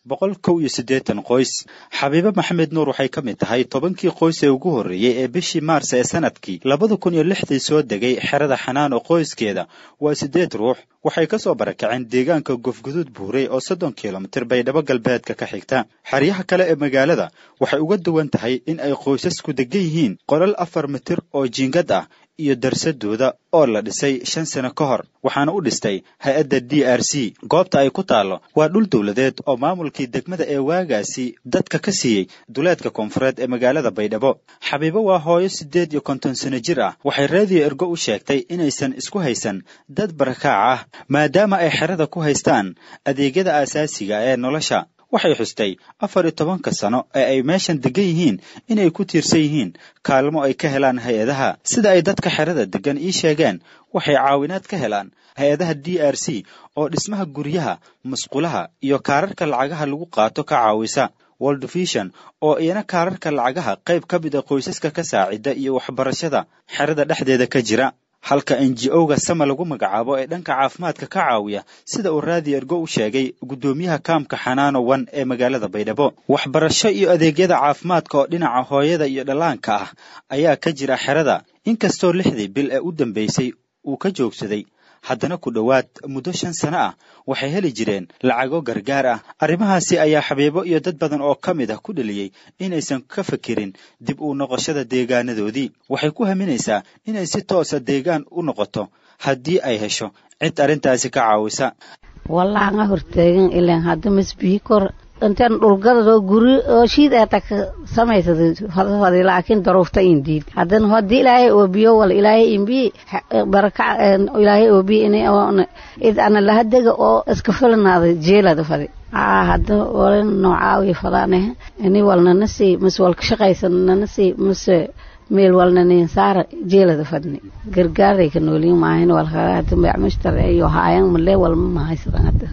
boqol kow iyo siddeetan qoys xabiibe maxamed nuur waxay ka mid tahay tobankii qoys ee ugu horreeyey ee bishii maars ee sanadkii labada kun iyo lixdii soo degay xerada xanaan oo qoyskeeda waa siddeed ruux waxay ka soo barakaceen deegaanka gofguduud buurey oo soddon kilomitir baydhabo galbeedka ka xigta xeryaha kale ee magaalada waxay uga duwan tahay in ay qoysasku degan yihiin qolal afar mitir oo jiingad ah iyo darsadooda oo la dhisay shan sano ka hor waxaana u dhistay hay-adda d r c goobta ay ku taallo waa dhul dowladeed oo maamulkii degmada ee waagaasi dadka ka siiyey duleedka koonfureed ee magaalada baydhabo xabiibo waa hooyo siddeed iyo konton sano jir ah waxay raadiyo ergo u sheegtay inaysan isku haysan dad barakaac ah maadaama ay xerada ku haystaan adeegyada aasaasiga ee nolosha waxay xustay afar iyo tobanka sano ee ay meeshan degan yihiin inay ku tiirsan yihiin kaalmo ay ka helaan hay-adaha sida ay dadka xerada degan ii sheegeen waxay caawinaad ka helaan hay-adaha d r c oo dhismaha guryaha musqulaha iyo kaararka lacagaha lagu qaato ka caawisa world vision oo iyana kaararka lacagaha qayb ka mid a qoysaska ka saacida iyo waxbarashada xerada dhexdeeda ka jira halka n g o-ga sama lagu magacaabo ee dhanka caafimaadka ka caawiya sida uu raadi ergo u sheegay guddoomiyaha kaamka xanaano wan ee magaalada baydhabo waxbarasho iyo adeegyada caafimaadka oo dhinaca hooyada iyo dhallaanka ah ayaa ka jira xerada inkastoo lixdii bil ee u dambeysay uu ka joogsaday haddana ku dhowaad muddo shan sano ah waxay heli jireen lacago gargaar ah arrimahaasi ayaa xabiibo iyo dad badan oo ka mid ah ku dheliyey inaysan ka fakirin dib u noqoshada deegaanadoodii waxay ku haminaysaa inay si toosa deegaan u noqoto haddii ay hesho cid arrintaasi ka caawisa wallaanga hortaagan ilaan hadda masbiikor intaan dhulgadadoo guri oo shiid eeta ka samaysada laakiin daruufta indiid haddana haddii ilaahay oobiyo wal ilaahay imbi baraka ilaahay oobiyo in id ana lahadega oo iska filanaada jeelada fadi aa hadda walan noocaawiya fadaane ini walnana sii mase walka shaqaysan nana sii mase meel walnanin saara jeelada fadni gargaaray ka nooliin maahin walkaa hadda macmushtar iyo haayan malee walma mahaysadan hadda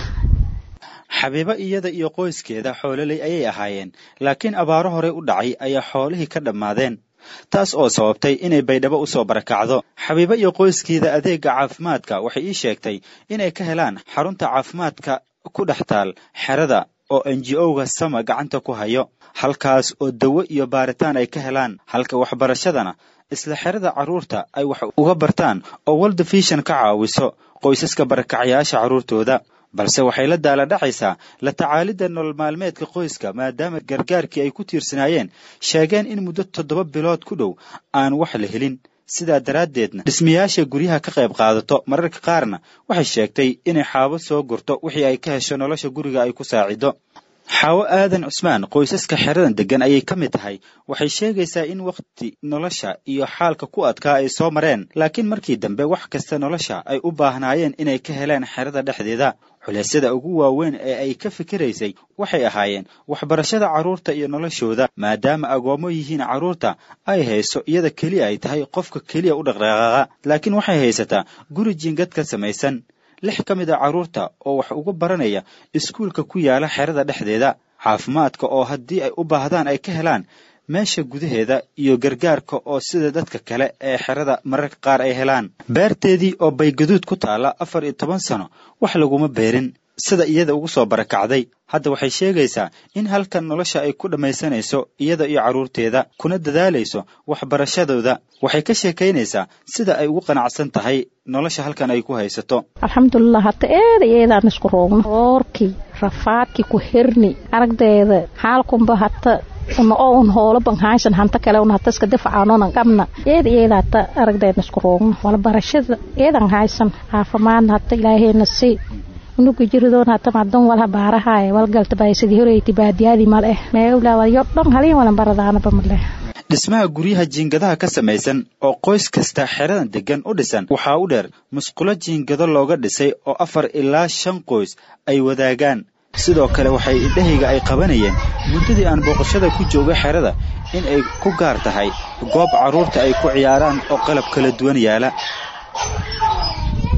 xabiibo iyada iyo qoyskeeda xoololey ayay ahaayeen laakiin abaaro horey u dhacay ayaa xoolihii ka dhammaadeen taas oo sababtay inay baydhabo u soo barakacdo xabiibo iyo qoyskeeda adeegga caafimaadka waxay ii sheegtay inay ka helaan xarunta caafimaadka ku dhex taal xerada oo n g o-ga sama gacanta ku hayo halkaas oo dawo iyo baaritaan ay ka helaan halka waxbarashadana isla xerada carruurta ay wax uga bartaan oo world vision ka caawiso qoysaska barakacyaasha carruurtooda balse waxay la daala dhacaysaa la tacaalidda nolol maalmeedka qoyska maadaama gargaarkii ay ku tiirsanaayeen sheegeen in muddo toddoba bilood ku dhow aan wax la helin sidaa daraaddeedna dhismayaasha guryaha ka qayb qaadato mararka qaarna waxay sheegtay inay xaabo soo gurto wixii ay ka hesho nolosha guriga ay ku saacido xaawo aadan cusmaan qoysaska xeradan deggan ayay ka mid tahay waxay sheegaysaa in wakhti nolosha iyo xaalka ku adkaa ay soo mareen laakiin markii dambe wax kasta nolosha ay u baahnaayeen inay ka heleen xerada dhexdeeda culeysyada ugu waaweyn ee ay ka fikiraysay waxay ahaayeen waxbarashada carruurta iyo noloshooda maadaama agoommo yihiin carruurta ay hayso iyada keliya ay tahay qofka keliya u dhaqdhaqaaqa laakiin waxay haysataa guri jiingad ka samaysan lix ka mid a carruurta oo wax uga baranaya iskuulka ku yaala xerada dhexdeeda caafimaadka oo haddii ay u baahdaan ay ka helaan meesha gudaheeda iyo gargaarka oo sida dadka kale ee xerada mararka qaar ay helaan beerteedii oo baygaduud ku taalla afar iyo toban sano wax laguma beerin sida iyada ugu soo barakacday hadda waxay sheegaysaa in halkan nolosha ay ku dhammaysanayso iyada iyo carruurteeda kuna dadaalayso waxbarashadooda waxay ka sheekaynaysaa sida ay ugu qanacsan tahay nolosha halkan ay ku haysato alxamdulilah hata eeda eedaan isku roogno oorkii rafaadkii ku herni aragdeeda xaalkunba hata una oo un hoolo ban haysan hanta kale un hata iska difacaanonan qabna eeda eeda hata aragdeedna isku roogno wala barashada eedan haysan caafimaadna hata ilaahayna si unuga jiridoon hata madan walha baarahaye walgalta bay sidii horeyti baadiyadii maleh meewla walyo dhan halin walan baradaanaba maleh dhismaha guryaha jiingadaha ka samaysan oo qoys kasta xeradan deggan u dhisan waxaa u dheer musqulo jiingado looga dhisay oo afar ilaa shan qoys ay wadaagaan sidoo kale waxay indhahayga ay qabanayeen muddadii aan booqashada ku jooga xerada in ay ku gaar tahay goob carruurta ay ku ciyaaraan oo qalab kala duwan yaala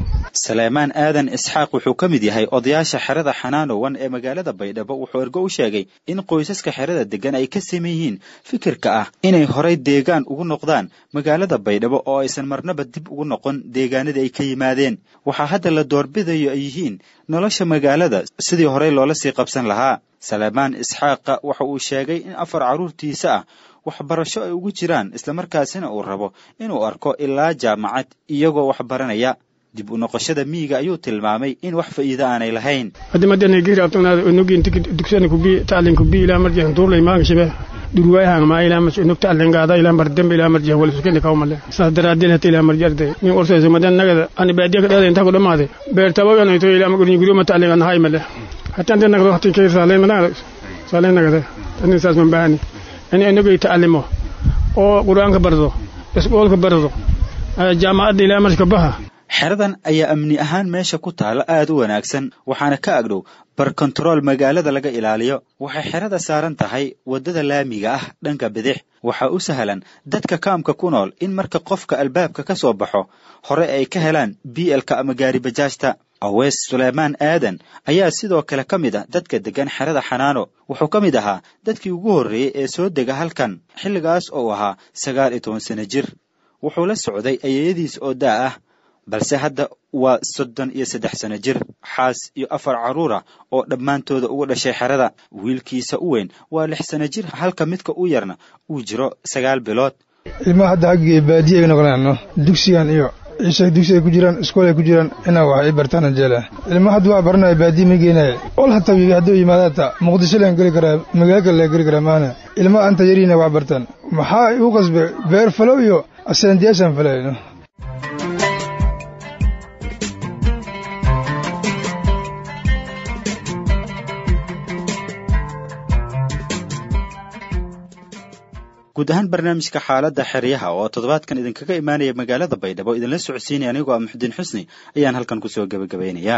saleymaan aadan isxaaq wuxuu ka mid yahay odayaasha xerada xanaanowan ee magaalada baydhabo wuxuu ergo u sheegay in qoysaska xerada deggan ay ka saman yihiin fikirka ah inay horay deegaan ugu noqdaan magaalada baydhabo oo aysan marnaba dib ugu noqon deegaanadii ay ka yimaadeen waxaa hadda la doorbidayo ay yihiin nolosha magaalada sidii horey loola sii qabsan lahaa saleymaan isxaaqa waxa uu sheegay in afar carruurtiisa ah waxbarasho ay ugu jiraan islamarkaasina uu rabo inuu arko ilaa jaamacad iyagoo wax baranaya dib u noqoshada miyiga ayuu tilmaamay in wax faa'iido aanay lahayn hadimadana giri abtanaada onogin tikid dugsana kubi taalin kubi ilaa marjihan tuurlay maaga shibe durwaayahang maa ilaa mas nog taalin gaada ilaa mardembe ilaa marjihan wala sukene kawmale saas daraadin hata ilaa marji arday min orsayso madan nagada ani baadiya ka dheeda intaa ku dhamaade beertabagan ito ilaa magurin guryo ma taalin anahay male hata ante nagada waqti kayr saalen managada saalen nagada tani saas man bahani ani inagay taalimo oo qur-aanka bardo isboolka bardo jaamacadda ilaa marka baha xeradan ayaa amni ahaan meesha ku taala aad u wanaagsan waxaana ka agdhow bar kontarool magaalada laga ilaaliyo waxay xerada saaran tahay waddada laamiga ah dhanka bidix waxaa u sahlan dadka kaamka ku nool in marka qofka albaabka ka soo baxo hore ay ka helaan bielka ama gaaribajaajta aweys suleymaan aadan ayaa sidoo kale ka mid ah dadka deggan xerada xanaano wuxuu ka mid ahaa dadkii ugu horreeyey ee soo dega halkan xilligaas oo ahaa sagaal iyo toban sano jir wuxuu la socday ayeeyadiis oo daa ah balse hadda waa soddon iyo saddex sano jir xaas iyo afar carruura oo dhammaantooda ugu dhashay xerada wiilkiisa u weyn waa lix sano jir halka midka u yarna uu jiro sagaal bilood ilmaha hadda xaggii baadiya ay noqonaano dugsigan iyo ciise dugsi ay ku jiraan iskool ay ku jiraan inaa wax ay bartaan jeela ilmaha hadda waa baranaya baadiya ma geenaya ol hataa hadduu yimaada hataa muqdisho laan geli karaa magaalo kale laan geli karaa maana ilmaha anta yariina wax bartaan maxaa igu qasbe beer falow iyo asendiyaashaan falayno guud ahaan barnaamijka xaaladda xeryaha oo toddobaadkan idinkaga imaanaya magaalada baydhabo idinla socodsiinaya anigoo ah muxudiin xusni ayaan halkan kusoo gebagabaynayaa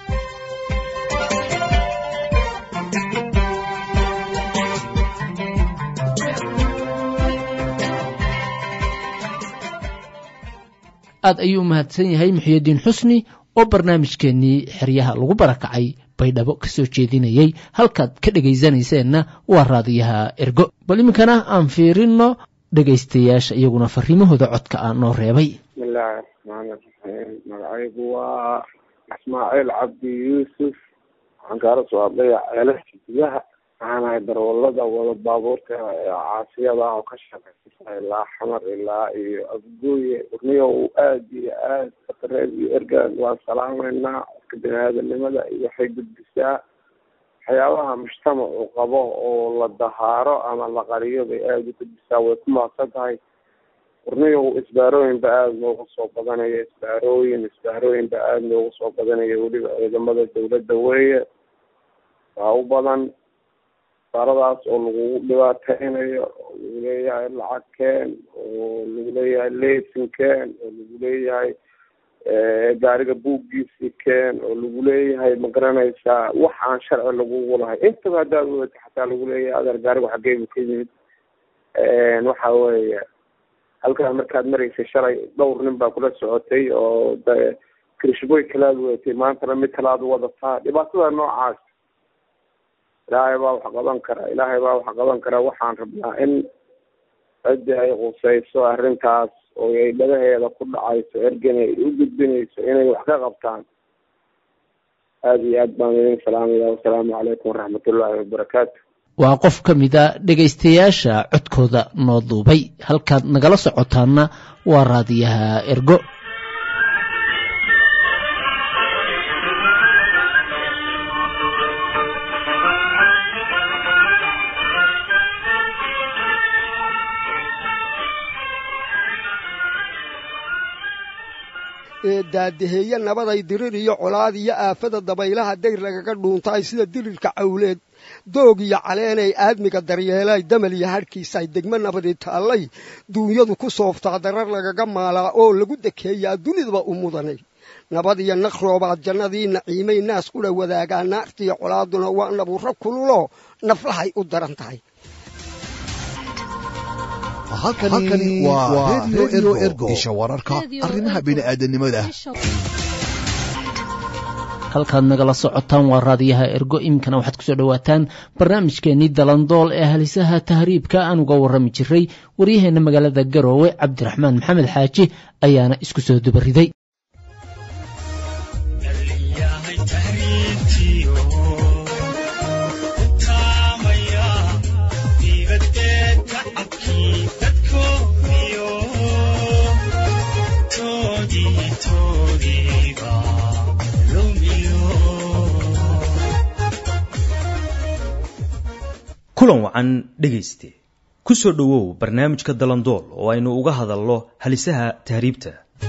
aad ayuu u mahadsan yahay muxiyadiin xusni oo barnaamijkeennii xeryaha lagu barakacay baydhabo ka soo jeedinayey halkaad ka dhegaysanayseena waa raadiyaha ergo bal iminkana aan fiirino dhegaystayaasha iyaguna fariimahooda codka ah noo reebay bismillaahi raxmaani raxiim magacaygu waa ismaaciil cabdi yuusuf waxaan kaala soo hadlaya ceelasha gudaha waxaan ahay darwalada wada baabuurta ee caasiyada ah oo ka shaqeysa ilaa xamar ilaa iyo afgooye urniyo aad iyo aad fatareed iyo ergaan waan salaameynaa dadka bini-aadanimada iyo waxay gudbisaa waxyaabaha mujtamac uu qabo oo la dahaaro ama la qariyo bay aada u gudbisaa way ku maaqsan tahay urniyo isbaarooyinba aada loogu soo badanayo isbaarooyin isbaarooyinba aada loogu soo badanayo weliba ciidamada dawladda weeye waa u badan saaradaas oo lagugu dhibaateynayo oo lagu leeyahay lacag keen oo lagu leeyahay lesin keen oo lagu leeyahay gaariga buuggiisii keen oo lagu leeyahay ma garanaysaa wax aan sharci lagugu lahay intaba haddaad wadato xataa lagu leeyahay adeer gaarigu xageebu ka yimid waxa weeye halkaa markaad maraysay shalay dhowr nin baa kula socotay oo de krishboy kalaad wadatay maantana mid kalaad wadataa dhibaatada noocaas ilaahay baa wax qaban kara ilaahay baa wax qaban kara waxaan rabnaa in ciddii ay qusayso arrintaas oo ay dhagaheeda ku dhacayso ergani ay u gudbinayso inay wax ka qabtaan aada iyo aad baan idin salaamaya wasalaamu calaykum waraxmatullaahi wabarakaatu waa qof ka mid a dhegaystayaasha codkooda noo duubay halkaad nagala socotaana waa raadiyaha ergo ee daadaheeye nabaday dirir iyo colaad iyo aafada dabaylaha dayr lagaga dhuuntaay sida dirirka cawleed doog iyo caleenay aadmiga daryeelay damal iyo hadhkiisaay degmo nabadi taallay duunyadu ku sooftaa darar lagaga maalaa oo lagu dekeeyaa dunidaba u mudanay nabad iyo naqroobaad jannadii naciimay naas qudha wadaagaa naartiiyo colaaduna waa nabuuro kululoo naflahay u daran tahay halkani waa redio ergo isha wararka arrimaha bini'aadanimada halkaad nagala socotaan waa raadiyaha ergo iminkana waxaad kusoo dhowaataan barnaamijkeenii dalandool ee halisaha tahriibka aan uga warrami jiray waryaheena magaalada garoowe cabdiraxmaan maxamed xaaji ayaana isku soo dubariday kulan wacan dhegayste ku soo dhowow barnaamijka dalandool oo aynu uga hadalno halisaha tahriibta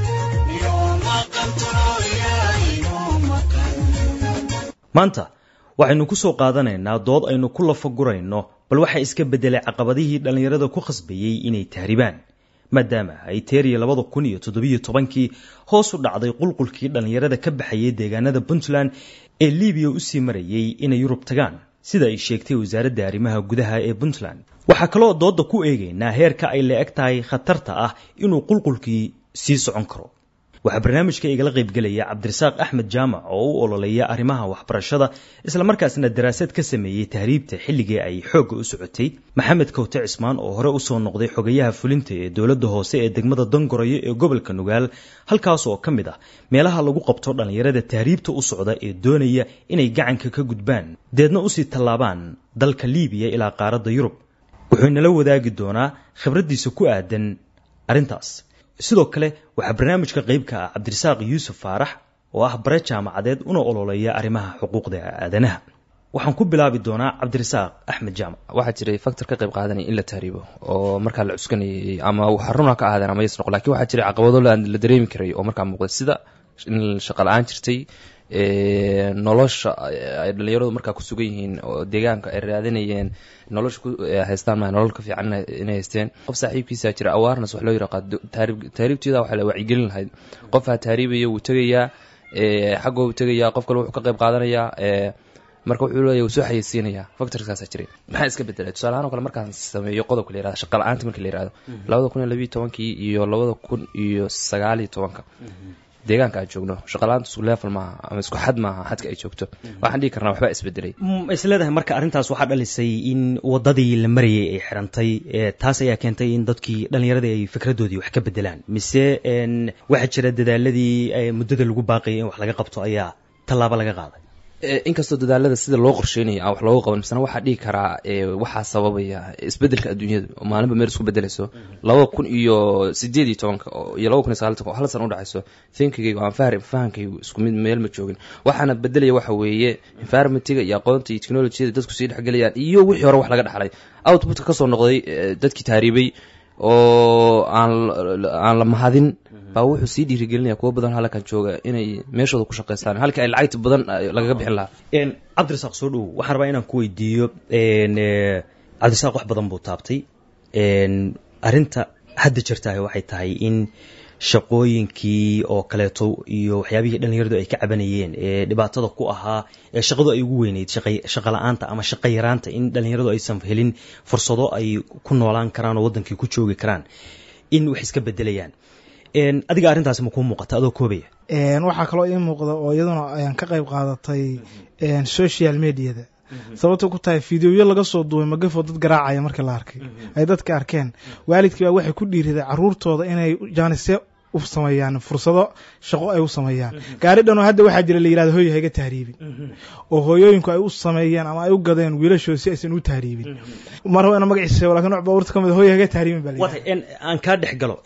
maanta waxaynu ku soo qaadanaynaa dood aynu ku lafagurayno bal waxaa iska beddelay caqabadihii dhallinyarada ku khasbayey inay tahribaan maadaama ay teeriya labada kun iyo toddobiyo tobankii hoos u dhacday qulqulkii dhallinyarada ka baxayay deegaanada puntland ee libiya usii marayay inay yurub tagaan sida ay sheegtay wasaaradda arrimaha gudaha ee puntland waxaa kaloo doodda ku eegaynaa heerka ay la eg tahay khatarta ah inuu qulqulkii sii socon karo waxaa barnaamijka igala qaybgelaya cabdirasaaq axmed jaamac oo u ololeeya arrimaha waxbarashada islamarkaasna daraasad ka sameeyey tahriibta xilligii ay xoogga u socotay maxamed kowte cismaan oo hore usoo noqday xogayaha fulinta ee dowladda hoose ee degmada dangorayo ee gobolka nugaal halkaas oo ka mid ah meelaha lagu qabto dhallinyarada tahriibta u socda ee doonaya inay gacanka ka gudbaan deedna usii tallaabaan dalka liibiya ilaa qaaradda yurub wuxuu inala wadaagi doonaa khibraddiisa ku aadan arrintaas sidoo kale waxaa barnaamijka qaybka ah cabdirasaaq yuusuf faarax oo ah bare jaamacadeed una ololeeya arrimaha xuquuqda aadanaha waxaan ku bilaabi doonaa cabdirasaaq axmed jaamac waxaa jiray factor ka qayb qaadanaya in la tahriibo oo markaa la cuskanayay ama xaruna ka ahaadeen ama yas noqo lakin waxaa jiray caqabado la dareemi karay oo markaa muuqday sida in shaqa la-aan jirtay nolosha ay dhalinyaradu markaa ku sugan yihiin oo deegaanka ay raadanayeen nolosha ku haystaan ma nolol ka fiican inay haysteen qof saaxiibkiisa jira awaarnas wax loo yiraqaa tahriibteeda waxa la wacyigelin lahayd qofaa tahriibaya wuu tegayaa xagga wuu tegayaa qof kale wuxuu ka qayb qaadanayaa marka wuxuu leeyahy wuu soo xayeysiinayaa factorkaasaa jiray maxaa iska bedelay tusaale ahaan o kale markaan sameeyo qodobka la yirahdo shaqa la-aanta marka la yirahdo labada kun iyo labiyo tobankii iyo labada kun iyo sagaal iyo tobanka deegaanka aan joogno shaqalaanta isku level maaha ama isku xad maaha xadka ay joogto waxaan dhihi karnaa waxbaa isbedelay is leedahay marka arrintaas waxaa dhalisay in wadadii la marayay ay xirantay taas ayaa keentay in dadkii dhallinyaradii ay fikradoodii wax ka bedelaan mise waxaa jira dadaaladii muddada lagu baaqayay in wax laga qabto ayaa tallaabo laga qaaday inkastoo dadaalada sida loo qorsheynaya aan wax looga qaban misena waxaa dhihi karaa waxaa sababaya isbedelka adduunyada oo maalinba meel isku bedelayso labada kun iyo sideed iyo tobanka iyo labada kun iyo sagaal tobanka oo hal san udhexayso thinkigaygu aan fahri fahankaygu isku mid meel ma joogin waxaana bedelaya waxa weeye environmentiga iyo aqoonta iyo technologiyada dadku sii dhexgelayaan iyo wixii hore wax laga dhaxlay outputka kasoo noqday dadkii taariibay oo aan aan la mahadin baa wuxuu sii dhiirigelinaya kuwo badan halkan jooga inay meeshooda ku shaqaystaan halkii ay lacagta badan lagaga bixin lahaa cabdirasaaq soo dhowow waxaan rabaa inaan ku weydiiyo cabdirasaaq wax badan buu taabtay arrinta hadda jirtaah waxay tahay in shaqooyinkii oo kaleeto iyo waxyaabihii dhallinyaradu ay ka cabanayeen ee dhibaatada ku ahaa ee shaqadu ay ugu weyneyd shaqa la-aanta ama shaqa yaraanta in dhallinyaradu aysan helin fursado ay ku noolaan karaan oo waddankii ku joogi karaan in wax iska bedelayaan adiga arrintaasi ma kuu muuqata adoo koobaya waxaa kaloo ii muuqda oo iyaduna ayaan ka qayb qaadatay social mediada sababta ku tahay fideoyo laga soo duubay magafoo dad garaacaya markii la arkay ay dadka arkeen waalidkii baa waxay ku dhiiriday caruurtooda inay jaanisye u sameeyaan fursado shaqo ay u sameeyaan gaari dhan oo hadda waxaa jira la yirahdo hooyo hayga tahriibin oo hooyooyinku ay u sameeyeen ama ay u gadeen wiilashooda si aysan u tahriibin mar ina magaciisa lakin nooc baabuurta ka mid hooyo hayga tahriibin baa la aan kaa dhex galo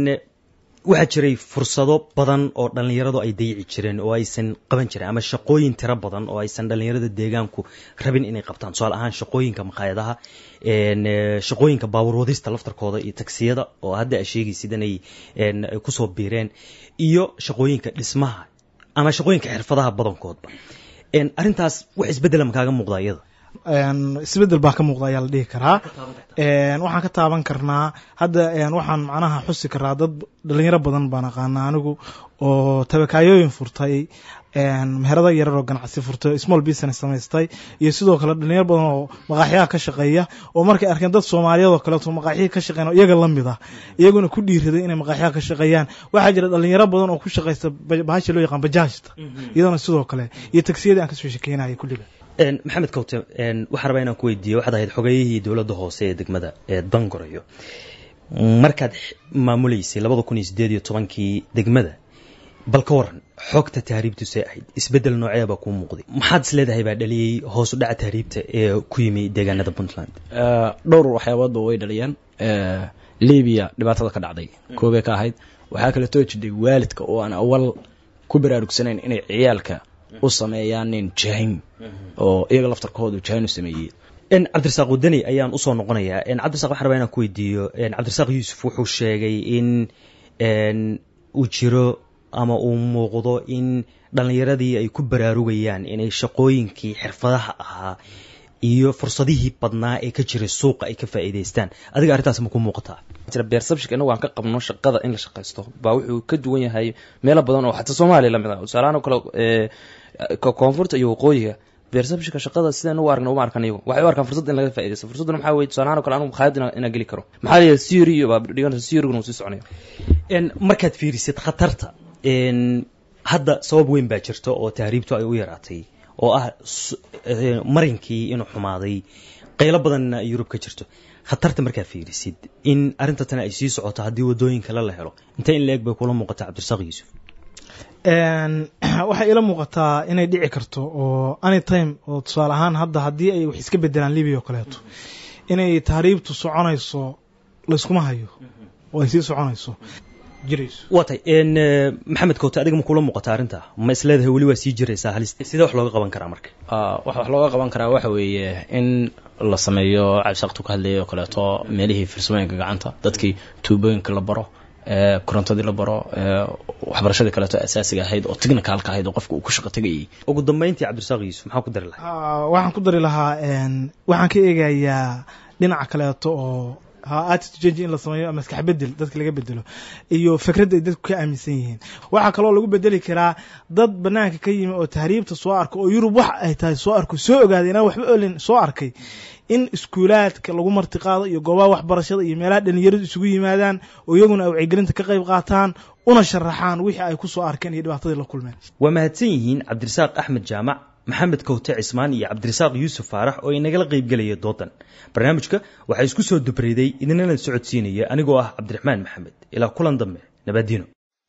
waxaa jiray fursado badan oo dhallinyaradu ay dayici jireen oo aysan qaban jirin ama shaqooyin tiro badan oo aysan dhallinyarada deegaanku rabin inay qabtaan tusaale ahaan shaqooyinka makhaayadaha shaqooyinka baabuur wadista laftarkooda iyo tagsiyada oo hadda a sheegaysid inay kusoo biireen iyo shaqooyinka dhismaha ama shaqooyinka xirfadaha badankoodba arrintaas wax isbeddela ma kaaga muuqda iyada isbedel baa ka muuqda ayaa la dhihi karaa waxaan ka taaban karnaa hadda waxaan macnaha xusi karaa dad dhalinyaro badan baan aqaanaa anigu oo tabakaayooyin furtay meherada yarar oo ganacsi furtay small business samaystay iyo sidoo kale dhalinyaro badan oo maqaaxyaha ka shaqeeya oo markay arkeen dad soomaaliyeed oo kaleeto maqaaxyihii ka shaqeyn oo iyaga lamid ah iyaguna ku dhiiraday inay maqaaxyaha ka shaqeeyaan waxaa jira dhalinyaro badan oo ku shaqeysta bahasha loo yaqaan bajaajta iyadana sidoo kale iyo tagsiyadii aan kasoo shekeynaya kulliba maxamed kawte waxaan rabaa inaan ku weydiiye waxaad ahayd xogeyihii dowladda hoose ee degmada ee dangorayo markaad maamuleysay labada kun iyo sideed iyo tobankii degmada bal ka waran xogta tahriibtu see ahayd isbedel noocee baa kuu muuqday maxaad is leedahay baa dhaliyey hoos u dhaca tahriibta ee ku yimi deegaanada puntland dhowr waxyaaboodba way dhaliyeen libiya dhibaatada ka dhacday koobay ka ahayd waxaa kaleetoo jidhay waalidka oo aan awal ku baraarugsanayn inay ciyaalka u sameeyaan nin jahim oo iyaga laftarkoodu jahin u sameeyey cabdirasaaq wadani ayaan usoo noqonayaa cabdiraaq waxaan rabaa inaan ku weydiiyo cabdirasaaq yuusuf wuxuu sheegay in uu jiro ama uu muuqdo in dhallinyaradii ay ku baraarugayaan inay shaqooyinkii xirfadaha ahaa iyo fursadihii badnaa ee ka jiray suuqa ay ka faa'iidaystaan adiga arrintaas ma ku muuqataa jira beersabshik inagu aan ka qabno shaqada in la shaqaysto baa wuxuu ka duwan yahay meelo badan oo xataa soomaaliya lamid ah tusaalahaan oo kale koonfurta iyo waqooyiga beersabshika shaqada sidaan u aragna uma arkan iyagu waxay u arkaan fursad in laga faaidaysto fursadduna maxaa weye tusaalahaan o kale anigu makhaayad inaan geli karo maxaa la yidhaha theory iyo baa dhiganaysa theoryguna uu sii soconaya markaad fiirisid khatarta hadda sabab weyn baa jirta oo tahriibtu ay u yaraatay oo ah marinkii inuu xumaaday qaylo badanna ay yurub ka jirto khatarta markaad fiirisid in arrinta tani ay sii socoto haddii wadooyin kale la helo intee in la-eg bay kula muuqataa cabdirasaaq yuusuf waxay ila muuqataa inay dhici karto oo anytime oo tusaale ahaan hadda haddii ay wax iska bedelaan libia oo kaleeto inay tahriibtu soconayso layskuma hayo oo ay sii soconayso jirayso waa tay maxamed koote adiga ma kula muuqata arrinta ma is leedahay weli waa sii jiraysaa halis sidee wax looga qaban karaa marka wax wax looga qaban karaa waxa weeye in la sameeyo cabsaqtu ka hadlayay oo kaleeto meelihii farsamooyinka gacanta dadkii tuubooyinka la baro korontadii la baro waxbarashadii kaleeto asaasiga ahayd oo technicalka ahayd oo qofka uu ku shaqo tegayay ugu dambeyntii cabdirasaaq yuusuf maxaa ku dari lahaa waxaan ku dari lahaa waxaan ka eegayaa dhinaca kaleeto oo ha attitude change in la sameeyo maskax bedel dadka laga bedelo iyo fikradda ay dadku ka aaminsan yihiin waxaa kaloo lagu bedeli karaa dad banaanka ka yimi oo tahriibta soo arka oo yurub wax ay tahay soo arko soo ogaaday inaan waxba olin soo arkay in iskuulaadka lagu martiqaado iyo goobaha waxbarashada iyo meelaha dhalinyaradu isugu yimaadaan oo iyaguna ay wacyigelinta ka qayb qaataan una sharaxaan wixii ay ku soo arkeen iyo dhibaatadii la kulmeen waa mahadsan yihiin cabdirasaaq axmed jaamac maxamed kowte cismaan iyo cabdirasaaq yuusuf faarax oo inagala qaybgelaya doodan barnaamijka waxaa isku soo dubreyday idinana socodsiinaya anigoo ah cabdiraxmaan maxamed ilaa kulan dambe nabadino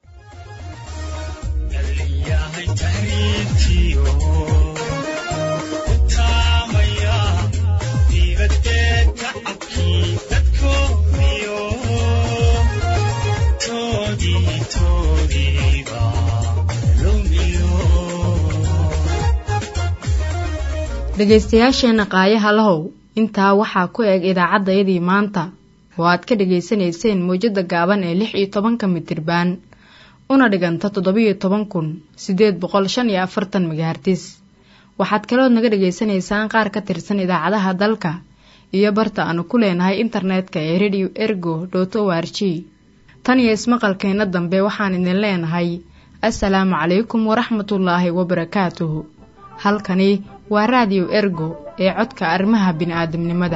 dhegaystayaasheenna qaayaha lahow intaa waxaa ku eg idaacaddayadii maanta oo aad ka dhegaysanayseen mawjadda gaaban ee lix iyo tobanka mitirbaan una dhiganta toddobiyo toban kun siddeed boqol shan iyo afartan magahartis waxaad kalood naga dhegaysanaysaan qaar ka tirsan idaacadaha dalka iyo barta aanu ku leenahay internetka ee radio ergo dot o r g tan iyo ismaqalkeenna dambe waxaan idin leenahay assalaamu calaykum waraxmatullaahi wabarakaatuhu halkani waa raadiyo ergo ee codka arrimaha bini'aadamnimada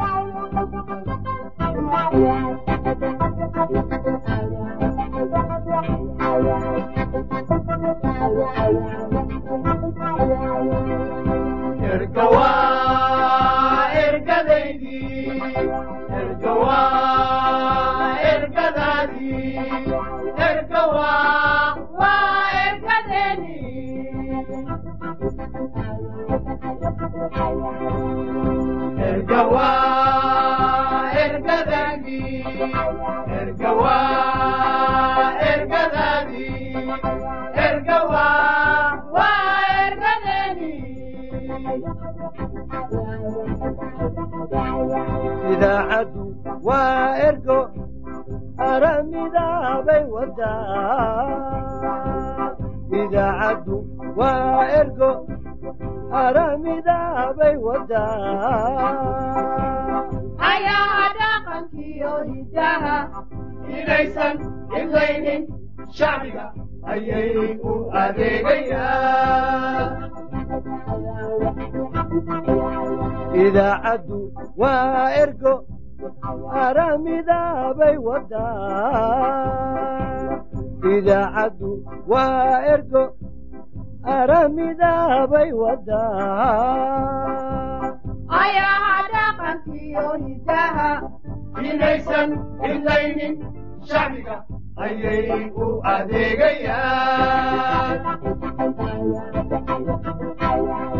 idaacaddu waa ergo aramidaabay wadaa idaacaddu waa ergo aramidaabay wadaa ayaa dhaqankiyo hidaha inaysan hidlaynin shacbiga ayay u adeegayaan idaacaddu waa ergo aramidaabay wadaa idaacaddu waa ergo aramidaabay wadaa ayaa dhaqankiyo hidaha inaysan hidlaynin shacbiga ayay u adeegayaan